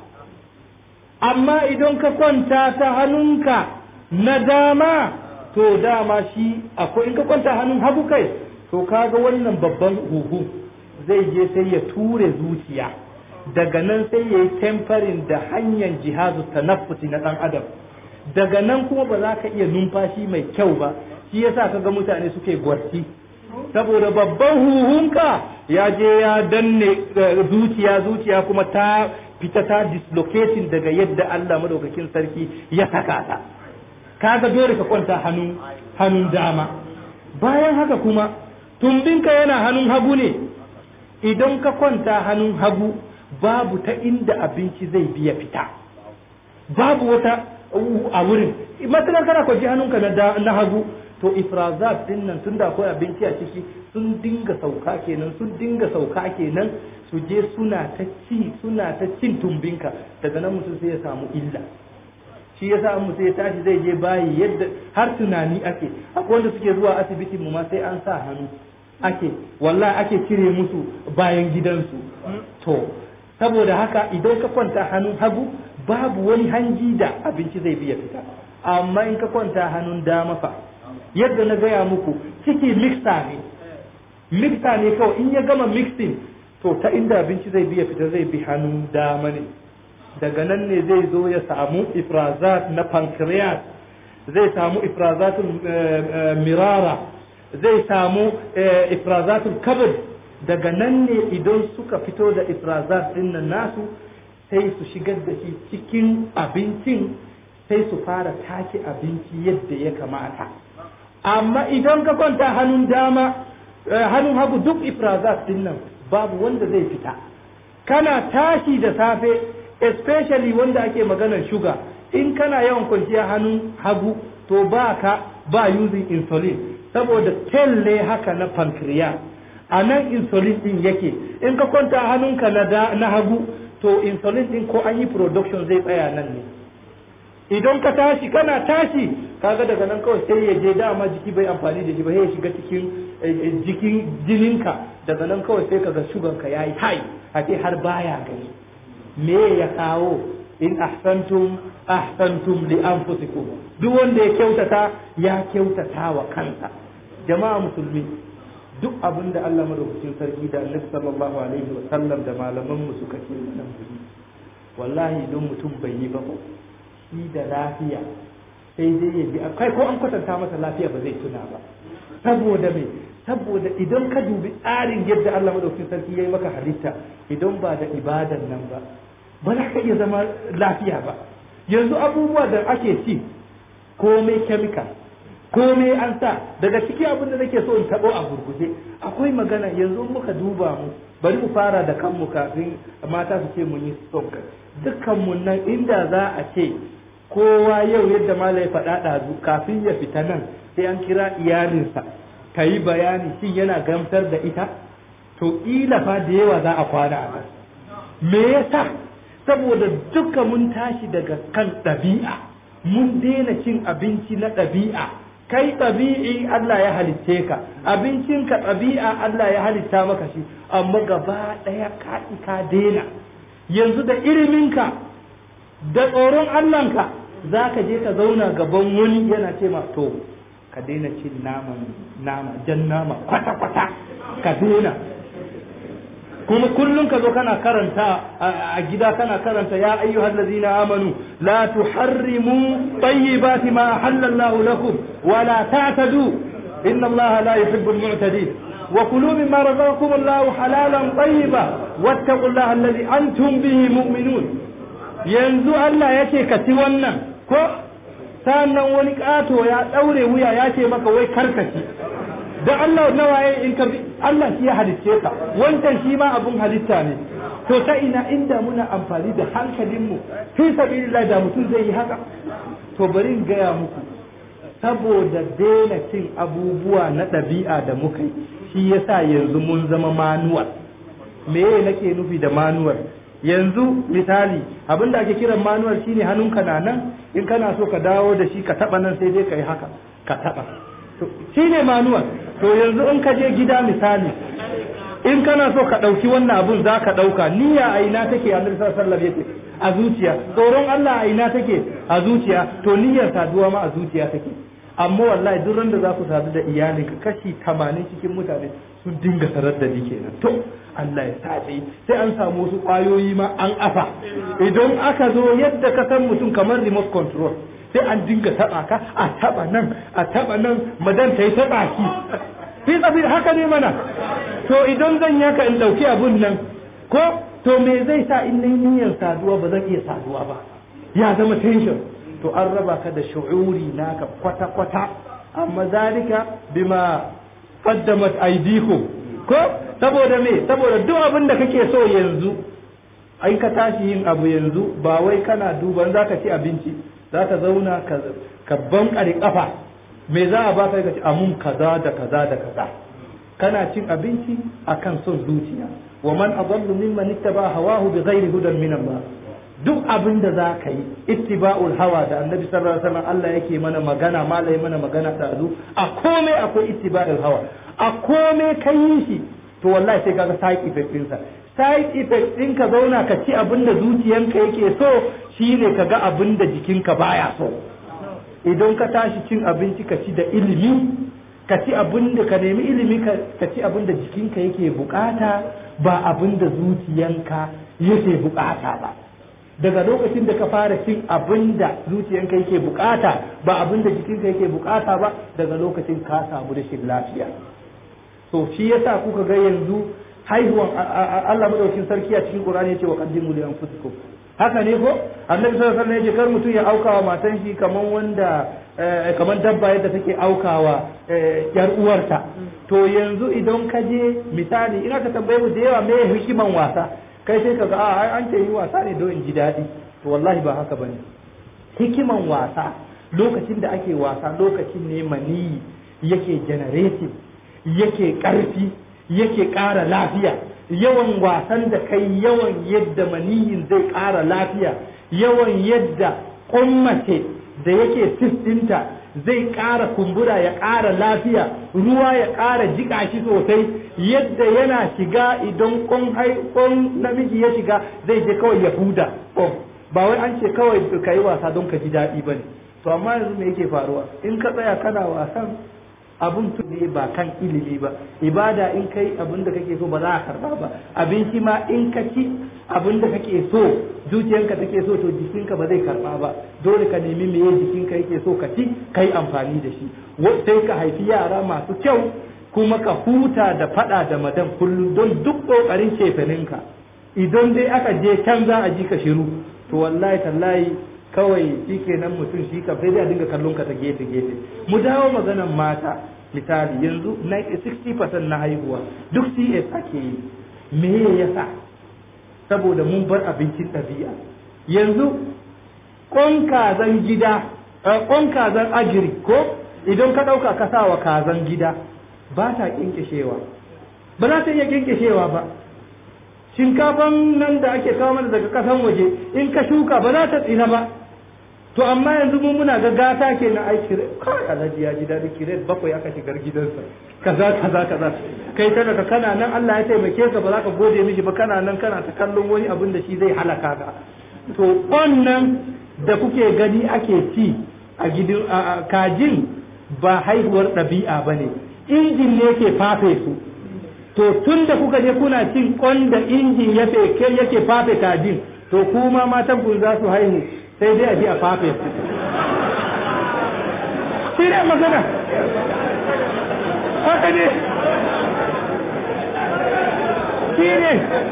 Speaker 3: amma idan ka kwanta ta hannunka na dama to dama shi akwai in ka kwanta hannun hagu kai to kaga wannan babban huhu zai je sai ya ture zuciya daga nan sai ya yi temfarin da hanyar jihazu tanaffusi na ɗan adam daga nan kuma ba za ka iya numfashi mai kyau ba shi yasa kaga mutane suke gwarti saboda babban huhunka ya je ya danne zuciya zuciya kuma ta fita ta dislocating daga yadda Allah madaukakin sarki ya saka ta kaga dole ka kwanta hannun hannun dama bayan haka kuma tumbinka yana hannun hagu ne idan ka kwanta hannun hagu babu ta inda abinci zai biya fita babu wata a wurin matsalar kana kwaji hannunka na hagu to ifrazat din nan tun da akwai abinci a ciki sun dinga sauka kenan sun dinga sauka kenan su je suna ta ci suna ta cin tumbinka daga nan mutum sai ya samu illa shi yasa an mutum ya tashi zai je bayi yadda har tunani ake akwai wanda suke zuwa asibitin mu ma sai an sa hannu ake wallahi ake cire musu bayan gidansu to saboda haka idan ka kwanta hannun hagu babu wani hanji da abinci zai biya fita amma in ka kwanta hannun dama fa yadda na gaya muku ciki mixta ne mixta ne kawai in ya gama mixing to ta inda abinci zai biya fita zai bi hannun dama ne daga nan ne zai zo ya samu ifrazat na pancreas zai samu ifrazatul mirara zai samu ifrazatul kabir daga nan ne idan suka fito da ifrazat din nan nasu sai su shigar da shi cikin abincin sai su fara take abinci yadda ya kamata amma idan ka kwanta hannun dama hannun hagu duk ifrazat din nan babu wanda zai fita kana tashi da safe especially wanda ake maganar shuga in kana yawan kwanciya hannun hagu to ba ka ba using insulin saboda telle haka na pancreas a nan insulin din yake in ka kwanta hannunka na, na hagu to insulin din ko an yi production zai tsaya nan ne idan ka tashi kana tashi kaga daga nan kawai sai ya je dama jiki bai amfani da shi ba ya shiga cikin jikin jininka daga nan kawai sai kaga shugan ka yayi hai a ce har baya gani me ya kawo in ahsantum ahsantum li anfusikum duk wanda ya kyautata ya kyautata wa kansa jama'a musulmi duk abin da Allah madaukakin sarki da Annabi sallallahu alaihi wa sallam da malaman mu suka ce nan wallahi don mutum bai yi ba ko shi da lafiya sai dai ya bi kai ko an kwatanta masa lafiya ba zai tuna ba saboda me saboda idan ka dubi tsarin yadda Allah madaukakin sarki yayi maka halitta idan ba da ibadan nan ba ba za ka iya zama lafiya ba yanzu abubuwa da ake ci komai chemical komai an sa daga ciki abin da nake so in tabo a gurguje akwai magana yanzu muka duba mu bari mu fara da kanmu kafin mata su ce mun yi stop dukkan mu nan inda za a ce kowa yau yadda mala ya faɗa ɗazu kafin ya fita nan sai an kira iyalinsa ka yi bayani shin yana gamsar da ita to ila fa da yawa za a kwana a nan me yasa saboda duka mun tashi daga kan ɗabi'a mun daina cin abinci na ɗabi'a kai ɗabi'i Allah ya halitce ka abincinka ɗabi'a Allah ya halitta maka shi amma gaba ɗaya ka ka daina yanzu da iliminka da tsoron Allahnka za ka je ka zauna gaban wani yana ce ma to ka daina cin naman nama jan nama kwata-kwata ka daina kuma kullum ka zo kana karanta a gida kana karanta ya ayyuhal ladzina amanu la tuharrimu tayyibati ma halallahu lakum wa la ta'tadu inna allaha la yuhibbul mu'tadin wa kulu mimma razaqakum allahu halalan tayyiba wattaqullaha alladhi antum bihi mu'minun yanzu Allah yake ka ci wannan ko sannan wani kato ya daure wuya ya ce maka wai karkaci da Allah nawa ya in ka Allah shi ya halicce ka wancan shi ma abun halitta ne to ta ina inda muna amfani da hankalinmu fi sabilillah da mutum zai yi haka to bari in gaya muku saboda daina cin abubuwa na ɗabi'a da muka yi shi yasa yanzu mun zama manuwal me nake nufi da manuwal yanzu misali abin da ake kiran manuwal shine hannunka na nan in kana so ka dawo da shi ka taba nan sai dai ka yi haka ka taba shine manuwal to yanzu in ka je gida misali in kana so ka ɗauki wannan abun za ka ɗauka niyya a ina take a nufisar sallar yake a zuciya tsoron Allah a ina take a zuciya to niyyar saduwa ma a zuciya take amma wallahi duk randa za ku sadu da iyalinka kashi tamanin cikin mutane sun dinga sarar da ni kenan to Allah ya sace sai an samu wasu ƙwayoyi ma an afa idan aka zo yadda ka san mutum kamar remote control sai an dinga taɓa ka a taɓa nan a taɓa nan madan ta yi taɓa ki fi tsabir haka ne mana to idan zan yaka in ɗauki abun nan ko to me zai sa in nayi niyyar saduwa ba zan iya saduwa ba ya zama tension to an raba ka da shu'uri naka kwata kwata amma zalika bima qaddamat aydikum ko saboda me saboda duk abin da kake so yanzu ai ka tashi yin abu yanzu ba wai kana duban zaka ci abinci zaka zauna ka ka bankare kafa me za a baka ka ci amun kaza da kaza da kaza kana cin abinci akan son zuciya wa man adallu mimman ittaba hawahu bighairi hudan min Allah duk abin da za ka yi ittiba'ul hawa da annabi sallallahu alaihi wasallam Allah yake mana magana malai mana magana da azu a komai akwai ittiba'ul hawa a komai kai yi shi to wallahi sai kaga side effect din sa side effect din ka zauna ka ci abin da zuciyanka yake so shine ka ga abin da jikinka baya so idan ka tashi cin abinci ka ci da ilimi ka ci abin da ka nemi ilimi ka ci abin da jikinka yake bukata ba abin da zuciyanka yake bukata ba daga lokacin da ka fara cin abin da zuciyanka yake bukata ba abin da jikinka yake bukata ba daga lokacin ka samu rashin lafiya to shi yasa kuka ga yanzu haihuwan Allah madaukakin sarki a cikin Qur'ani yace wa qaddimu li anfusikum haka ne ko annabi sallallahu alaihi wasallam yace kar mutum ya aukawa matan shi kaman wanda kaman dabba yadda take aukawa yar uwarta to yanzu idan ka je misali ina ka tambaye mu da yawa me hikiman wasa kai sai ka ga a an ce yi wasa ne don in ji daɗi to wallahi ba haka bane hikiman wasa lokacin da ake wasa lokacin ne maniyi yake generating yake ƙarfi yake ƙara lafiya yawan wasan da kai yawan yadda maniyin zai ƙara lafiya yawan yadda ƙummace da yake sistinta zai ƙara kumbura ya ƙara lafiya ruwa ya ƙara jiƙa shi sosai yadda yana shiga idan ƙon namiji ya shiga zai je kawai ya huda ba wai an ce kawai ka yi wasa don ka ji daɗi ba ne to amma yanzu me yake faruwa in ka tsaya kana wasan abun ne ba kan ilimi ba ibada in kai abin da kake so ba za a karba ba abinci ma in ka ci abin da kake so zuciyanka take so to jikinka ba zai karba ba dole ka nemi meye jikinka yake so ka ci kai amfani da shi sai ka haifi yara masu kyau kuma ka huta da fada da madan kullum don duk kokarin cefeninka idan dai aka je can za a ji ka shiru to wallahi tallahi kawai shi kenan mutum shi ka sai dai a dinga kallon ka ta gefe gefe mu dawo maganan mata misali yanzu 60% na haihuwa duk CS ake yi me yasa saboda mun bar abincin ɗabi'a yanzu ƙon kazan gida ƙon kazan ajiri ko idan ka ɗauka ka sa wa kazan gida ba ta ƙinƙishewa ba za ta iya ƙinƙishewa ba shinkafan nan da ake kawo mana daga ƙasan waje in ka shuka ba za ta tsina ba to amma yanzu mun muna ga gata ke na aiki kawai alhaji ya ji daɗi kiret bakwai aka shigar gidansa kaza kaza kaza kai tana ka kana nan Allah ya taimake ka ba za ka gode mishi ba kana nan kana ta kallon wani abin da shi zai halaka ka to wannan da kuke gani ake ci a gidan kajin ba haihuwar ɗabi'a ba ne injin ne ke fafe su to tun da kuka je kuna cin kwan da injin yake fafe kajin to kuma matan ku za su haihu sai dai a ji a fafe su shi ne magana haka ne shi ne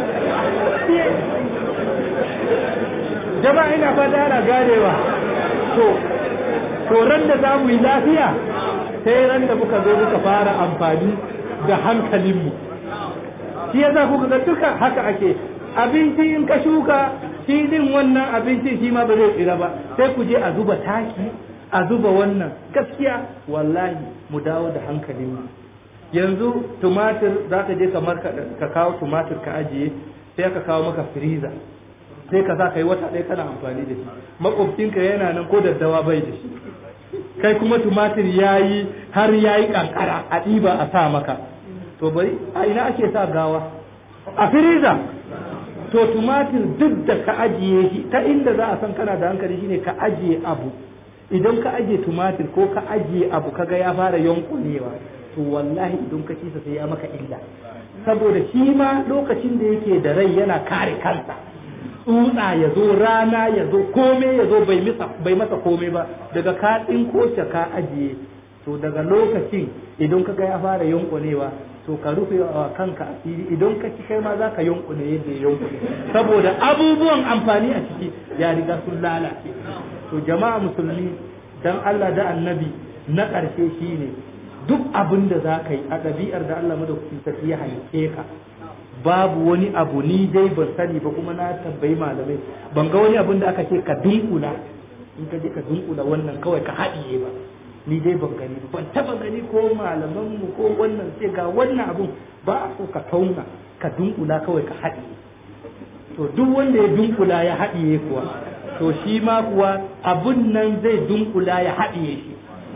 Speaker 3: jama'a ina fata ana ganewa to to ran da za mu yi lafiya sai ran da muka zo muka fara amfani da hankalinmu shi ya za kuka ga duka haka ake abinci in ka shuka shi din wannan abincin shi ma ba zai tsira ba sai ku je a zuba taki a zuba wannan gaskiya wallahi mu dawo da hankalinmu yanzu tumatir za ka je kamar ka kawo tumatir ka ajiye sai ka kawo maka firiza sai ka sa ka yi wata ɗaya kana amfani da shi makwabcinka yana nan ko daddawa bai da shi kai kuma tumatir ya yi har ya yi kankara a ɗiba a sa maka to bari a ina ake sa gawa a firiza to tumatir duk da ka ajiye shi ta inda za a san kana da hankali shine ka ajiye abu idan ka ajiye tumatir ko ka ajiye abu kaga ya fara yankunewa to wallahi idan ka ci sai ya maka illa saboda shi ma lokacin da yake da rai yana kare kansa tsutsa ya zo rana ya zo kome ya zo bai masa kome ba daga ka ko ka ajiye to daga lokacin idan ka ga ya fara yankunewa to ka rufe wa kanka asiri idan ka ci kai ma za ka yankune yadda ya yankune saboda abubuwan amfani a ciki ya riga sun lalace to jama'a musulmi dan Allah da annabi na ƙarshe shine duk abin da za ka yi a ɗabi'ar da Allah madaukakin sarki ya halice ka babu wani abu ni dai ban sani ba kuma na tambayi malamai ban ga wani abin da aka ce ka dunkula in ka je ka dunkula wannan kawai ka haɗiye ba ni dai ban gani ba ban taba gani ko malaman mu ko wannan sai ga wannan abun ba a so ka tauna ka dunkula kawai ka haɗiye to duk wanda ya dunkula ya haɗiye kuwa to shi ma kuwa abun nan zai dunkula ya haɗiye shi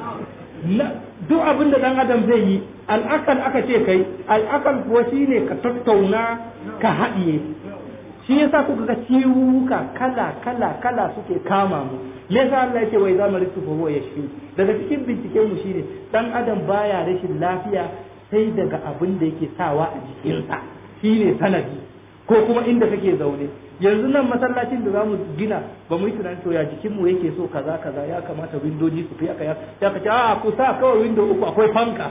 Speaker 3: duk abin da dan adam zai yi al'akal aka ce kai al'akal kuwa shine ka tattauna ka haɗiye shi yasa kuka ga ciwuka kala kala kala suke kama mu me yasa Allah yake wai zamu ritu fa huwa yashfi daga cikin binciken mu shine dan adam baya rashin lafiya sai daga abin da yake sawa a jikinsa shine sanadi ko kuma inda kake zaune yanzu nan masallacin da zamu gina ba mu yi tunanin to ya jikin mu yake so kaza kaza ya kamata windoji su fi aka ya ka ce a ku sa kawai window uku akwai fanka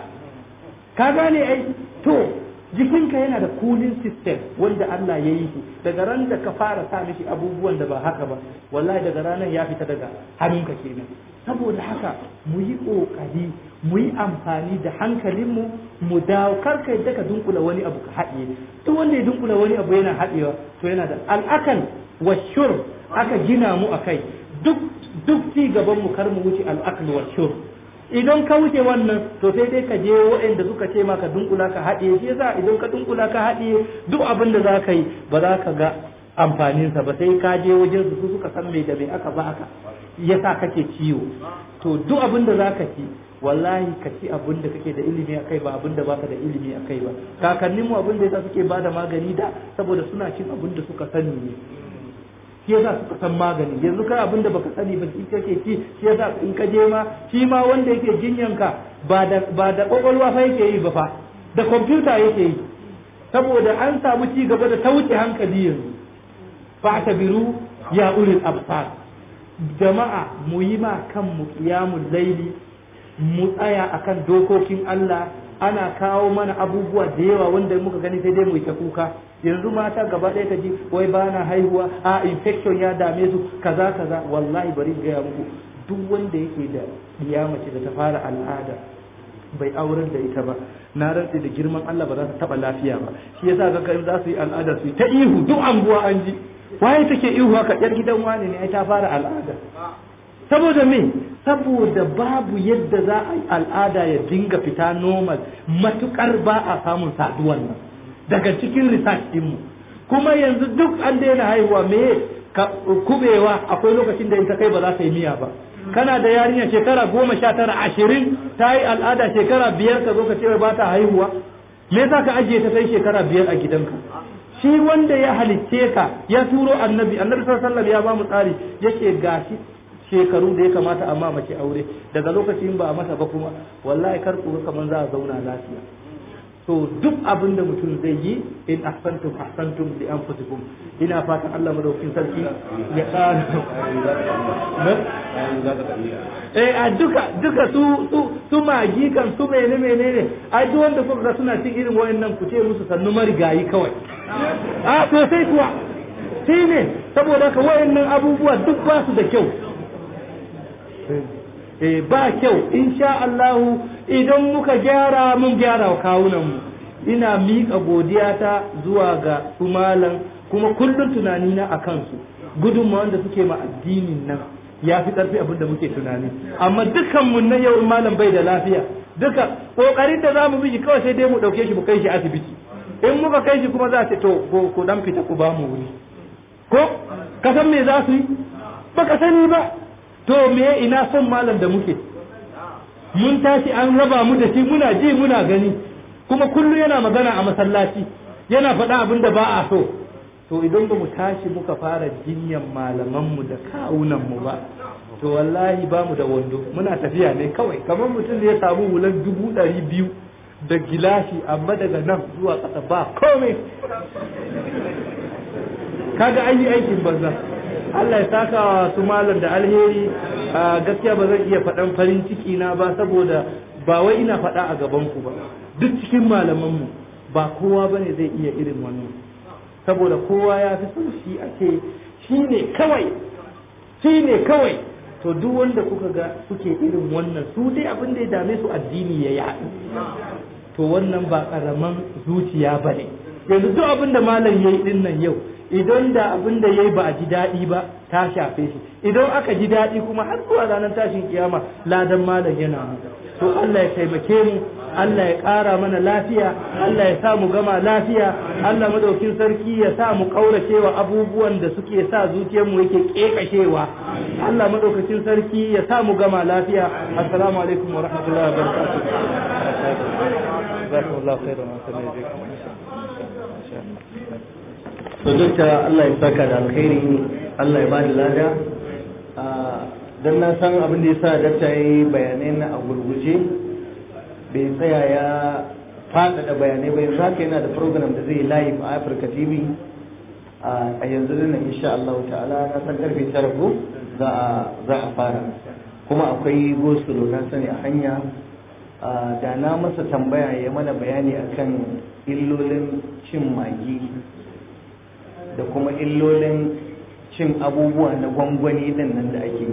Speaker 3: ka gane ai to jikinka yana da cooling system wanda Allah ya yi shi daga ran da ka fara sa mishi abubuwan da ba haka ba wallahi daga ranar ya fita daga hannunka kenan saboda haka mu yi kokari mu yi amfani da hankalinmu mu dawo karka yadda ka dunkula wani abu ka haɗiye duk wanda ya dunkula wani abu yana haɗewa to yana da al'akan washur aka gina mu akai duk duk ci gaban mu kar mu wuce al'akal washur idan ka wuce wannan to sai dai ka je waɗanda suka ce maka dunkula ka haɗiye shi yasa idan ka dunkula ka haɗiye duk abin da za ka yi ba za ka ga amfaninsa ba sai ka je wajen su suka san me da me aka ba aka yasa kake ciwo to duk abin da za ka ci wallahi ka ci abin da kake da ilimi a kai ba abin da baka da ilimi a kai ba kakanninmu abin da yasa suke ba da magani da saboda suna cin abin da suka sani ne shi yasa suka san magani yanzu kai abin da baka sani ba shi kake ci shi yasa in ka je ma shi ma wanda yake jinyanka ba da ba da kwakwalwa fa yake yi ba fa da kwamfuta yake yi saboda an samu ci gaba da ta wuce hankali yanzu fa tabiru ya ulil absar jama'a mu yi ma kanmu qiyamul laili mu tsaya akan dokokin Allah ana kawo mana abubuwa da yawa wanda muka gani sai dai mu ta kuka yanzu mata gaba ɗaya ta ji wai ba na haihuwa a infection ya dame su kaza kaza wallahi bari in gaya muku duk wanda yake da iya mace da ta fara al'ada bai aurar da ita ba na rantse da girman Allah ba za ta taba lafiya ba shi yasa ga kan za su yi al'ada su ta ihu duk anguwa an ji waye take ihu haka yar gidan wani ne ai ta fara al'ada saboda me saboda babu yadda za a yi al'ada ya dinga fita normal matukar ba a samun saduwan nan daga cikin research dinmu kuma yanzu duk an daina haihuwa me kubewa akwai lokacin da in ta kai ba za ta yi miya ba kana da yarinya shekara goma sha tara ashirin ta yi al'ada shekara biyar ka zo ka ce ba ta haihuwa me yasa ka ajiye ta sai shekara biyar a gidanka shi wanda ya halicce ka ya turo annabi annabi sallallahu alaihi wasallam ya ba mu tsari yake gashi shekaru da ya kamata amma mace aure daga lokacin ba a mata ba kuma wallahi kar ku kaman za a zauna lafiya to duk abin da mutum zai yi in ahsantum ahsantum li anfusikum ina fatan Allah madaukakin sarki ya ƙara eh a duka duka su su su magi kan su mene menene ai duk wanda kuka ga suna cin irin wayannan ku ce musu sannu marigayi kawai a to sai kuwa shi ne saboda ka wayannan abubuwa duk ba su da kyau eh ba kyau insha Allah idan muka gyara mun gyara wa kawunanmu ina miƙa godiyata zuwa ga su malam kuma kullum tunanina a kansu gudunmawan da suke ma addinin nan ya fi ƙarfi abin da muke tunani amma dukkan mun na yau malam bai da lafiya duka kokarin da zamu bi kawai sai dai mu dauke shi mu kai shi asibiti in muka kai shi kuma za a ce to ku dan fita ku ba mu wuri ko ka san me za su yi baka sani ba to me ina son malam da muke mun tashi an raba mu da shi muna ji muna gani kuma kullum yana magana a masallaci yana faɗa abin da ba a so to idan ba mu tashi muka fara jinyan malamanmu da kawunanmu ba to wallahi ba mu da wando muna tafiya ne kawai kamar mutum da ya samu hular dubu ɗari biyu da gilashi amma daga nan zuwa ƙasa ba komai kaga an yi aikin banza Allah ya saka wa su malam da alheri gaskiya ba zan iya faɗan farin ciki na ba saboda ba wai ina faɗa a gaban ku ba duk cikin malamanmu ba kowa bane zai iya irin wannan saboda kowa ya fi son shi a ce shi ne kawai shi ne kawai to duk wanda kuka ga suke irin wannan su dai abin da ya dame su addini ya yaɗu to wannan ba ƙaraman zuciya ba ne yanzu duk abin da malam ya yi ɗin nan yau idan da abin da ya yi ba a ji daɗi ba ta shafe shi idan aka ji daɗi kuma har zuwa ranar tashin kiyama ladan malam yana to Allah ya taimake mu Allah ya ƙara mana lafiya Allah ya sa mu gama lafiya Allah madaukin sarki ya sa mu ƙauracewa abubuwan da suke sa zuciyarmu yake ƙeƙashewa Allah madaukakin sarki ya sa mu gama lafiya assalamu alaikum wa rahmatullahi wa barakatuh jazakumullahu khairan wa
Speaker 1: to dukka Allah ya saka da alkhairi Allah ya bada lada dan na san abin da yasa dakta yayi bayanai na a gurguje bai tsaya ya faɗaɗa bayanai ba yanzu haka yana da program da zai live a Africa TV a yanzu nan insha Allah ta'ala na san karfe tara ko za a za a fara kuma akwai gosulo na sani a hanya da na masa tambaya ya mana bayani akan illolin cin magi da kuma illolin cin abubuwa na gwangwani din nan da ake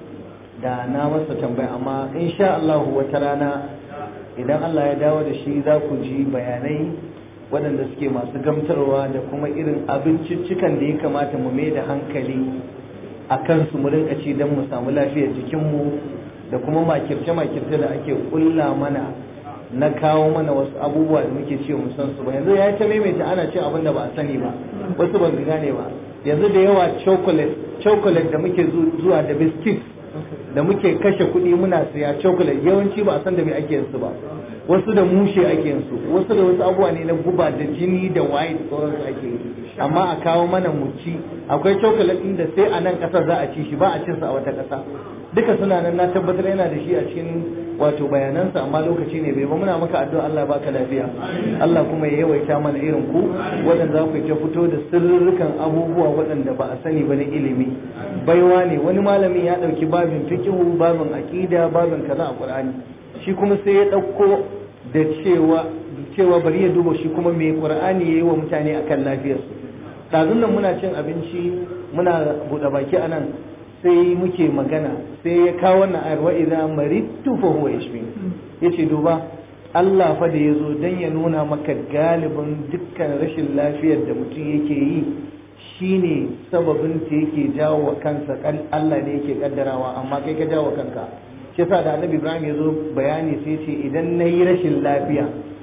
Speaker 1: da na masa tambaya amma insha Allah wata rana idan Allah ya dawo da shi za ku ji bayanai waɗanda suke masu gamtarwa da kuma irin abinciccikan da ya kamata mu mai da hankali a kansu mu rinka ci don mu samu lafiyar jikinmu da kuma makirce-makirce da ake kulla mana na kawo mana wasu abubuwa da muke ce mu san su ba yanzu ya ta maimaita ana ce abin da ba a sani ba wasu ban gane ba yanzu da yawa chocolate chocolate da muke zuwa da biscuit da muke kashe kuɗi muna siya chocolate yawanci ba a san da me ake su ba wasu da mushe ake su wasu da wasu abubuwa ne na guba da jini da waye da sauransu ake yi amma a kawo mana mu ci akwai chocolate ɗin da sai a nan ƙasar za a ci shi ba a cin sa a wata ƙasa duka suna nan na tabbatar yana da shi a cikin wato bayanansa amma lokaci ne bai ba muna maka addu'a Allah baka lafiya Allah kuma ya yawaita mana irin ku waɗanda za ku ta fito da sirrukan abubuwa waɗanda ba a sani ba na ilimi baiwa ne wani malamin ya ɗauki babin fikihu babin aƙida babin kaza a Qur'ani shi kuma sai ya ɗauko da cewa cewa bari ya duba shi kuma mai Qur'ani yayi wa mutane akan lafiyarsu ɗazun nan muna cin abinci muna buɗe baki a nan sai muke magana sai ya kawo wannan ayar wa idza maridtu fa huwa yashfi yace duba Allah fa da yazo dan ya nuna maka galibin dukkan rashin lafiyar da mutum yake yi shine sababin ta yake jawo wa kansa kan Allah ne yake kaddarawa amma kai ka jawo kanka shi yasa da Annabi Ibrahim yazo bayani sai ce idan nayi rashin lafiya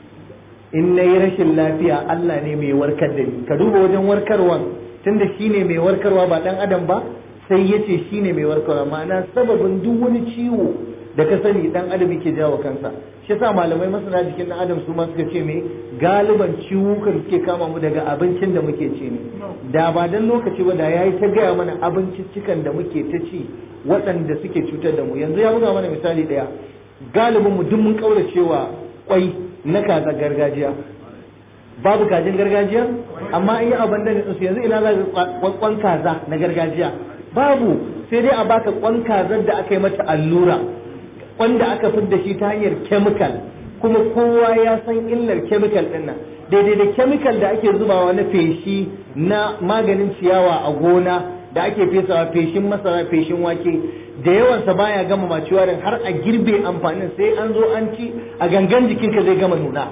Speaker 1: in nayi rashin lafiya Allah ne mai warkar da ni ka duba wajen warkarwan tunda shine mai warkarwa ba dan adam ba sai ya ce shi ne mai warkarwa ma'ana sababin duk wani ciwo da ka sani dan adam yake jawo kansa shi yasa malamai masana jikin dan adam su ma suka ce me galiban ciwukan suke kama mu daga abincin da muke ci ne da ba dan lokaci ba da yayi ta gaya mana abinciccikan da muke ta ci waɗanda suke cutar da mu yanzu ya buga mana misali ɗaya galibin mu duk mun kauracewa kwai na kaza gargajiya babu kajin gargajiya amma an yi abin da su yanzu ina za ka kwan kaza na gargajiya babu sai dai a baka kwan kazar da aka yi mata allura wanda aka fidda shi ta hanyar chemical kuma kowa ya san illar chemical din nan daidai da chemical da ake zubawa na feshi na maganin ciyawa a gona da ake fesawa feshin masara feshin wake da yawansa baya gama maciwarin har a girbe amfanin sai an zo an ci a gangan jikinka zai gama nuna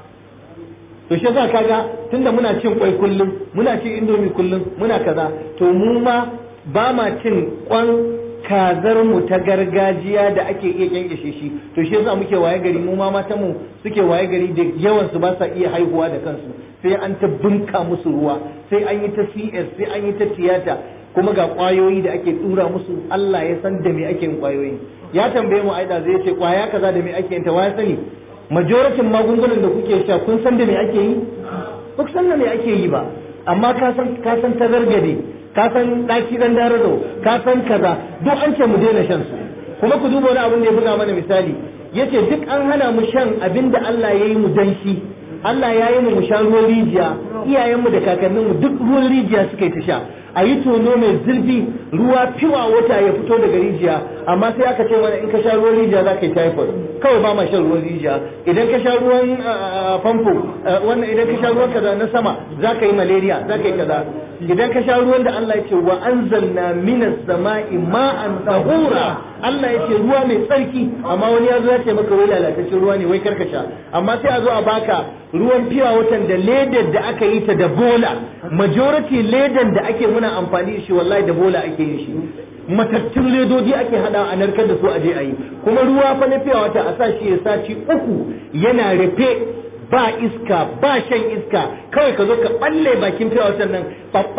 Speaker 1: to shi yasa kaga tunda muna cin kwai kullum muna cin indomi kullum muna kaza to mu ma ba ma cin kwan kazar mu ta gargajiya da ake iya kyankyashe shi to shi yasa muke waye gari mu ma matan mu suke waye gari da yawan su ba sa iya haihuwa da kansu sai an ta bunka musu ruwa sai an yi ta CS sai an yi ta tiyata kuma ga kwayoyi da ake tura musu Allah ya san da me ake yin kwayoyi ya tambaye mu aida zai ce kwaya kaza da me ake yin ta waya sani majoratin magungunan da kuke sha kun san da me ake yi ba ku san da me ake yi ba amma ka san ka san tazargade ka san daki dan darado ka san kaza duk an ce mu daina shan su kuma ku duba wani abin da ya buga mana misali yace duk an hana mu shan abin da Allah ya yi mu dan shi Allah ya yi mu mu sha ruwan rijiya iyayenmu da kakanninmu duk ruwan rijiya suka yi ta sha a yi tono mai zurfi ruwa fiwa wata ya fito daga rijiya amma sai aka ce mana in ka sha ruwan rijiya za ka yi typhoid kawai ba ma shan ruwan rijiya idan ka sha ruwan famfo wannan idan ka sha ruwan kaza na sama za ka yi malaria za ka yi kaza idan ka sha ruwan da Allah ya ce wa anzalna minas sama'i ma'an tahura Allah ya ce ruwa mai tsarki amma wani ya zo ya ce maka wai lalataccen ruwa ne wai karka sha amma sai a zo a baka ruwan fiwa watan da ledar da aka yi ta da bola majority ledan da ake muna amfani da shi wallahi da bola ake yin shi matattun ledodi ake hada a narkar da su a je a yi kuma ruwa fa na fiya wata a sa shi ya saci uku yana rufe ba iska ba shan iska kawai ka zo ka balle bakin fiya watan nan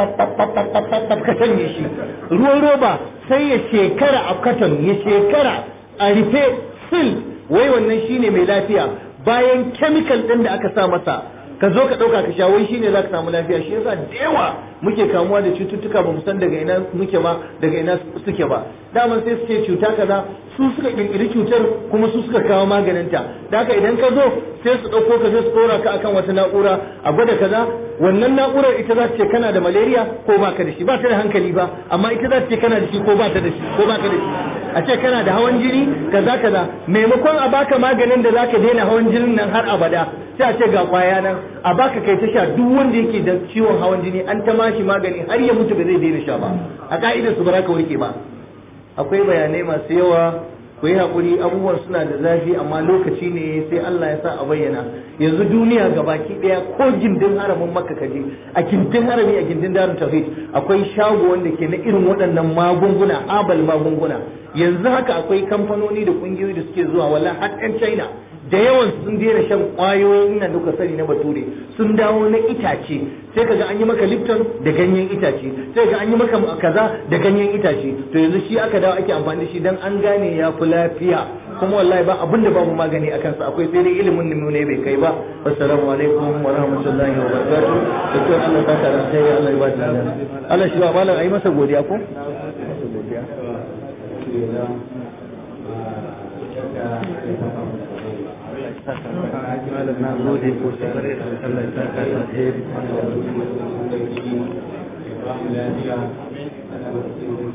Speaker 1: ka sanye shi ruwan roba sai ya shekara a katon ya shekara a rufe sil wai wannan shine mai lafiya bayan chemical ɗin da aka sa masa ka zo ka ɗauka ka sha wai shine za ka samu lafiya shi yasa da yawa muke kamuwa da cututtuka ba mu san daga ina muke ba daga ina suke ba daman sai su ce cuta kaza su suka kirkiri cutar kuma su suka kawo maganinta da haka idan ka zo sai su ɗauko ka sai su ɗora ka akan wata na'ura a gwada kaza wannan na'urar ita za ta ce kana da malaria ko ba ka da shi ba ta da hankali ba amma ita za ta ce kana da shi ko ba ta da shi ko ba ka da shi a ce kana da hawan jini kaza kaza maimakon a baka maganin da zaka daina hawan jinin nan har abada sai a ce ga kwaya nan a baka kai ta sha duk wanda yake da ciwon hawan jini an ta mashi magani har ya mutu ba zai daina sha ba a ka'idar su ba za ka warke ba akwai bayanai masu yawa ku yi haƙuri abubuwan suna da zafi amma lokaci ne sai Allah ya sa a bayyana yanzu duniya ga baki ɗaya ko gindin haramin makka kaje a gindin harami a gindin darun tauhid akwai shago wanda ke na irin waɗannan magunguna abal magunguna yanzu haka akwai kamfanoni da ƙungiyoyi da suke zuwa wala har 'yan china da yawan sun daina shan ƙwayoyin nan duka sani na bature sun dawo na itace sai kaga an yi maka lipton da ganyen itace sai kaga an yi maka kaza da ganyen itace to yanzu shi aka dawo ake amfani da shi dan an gane ya fi lafiya kuma wallahi ba abin da babu magani a kansa akwai sai dai ilimin mu ne bai kai ba assalamu alaikum wa rahmatullahi wa barakatuh dukkan Allah ta kara sai Allah ya ba da Allah shi ba malam ayi masa godiya ko na gode ko sai Allah ya saka da alheri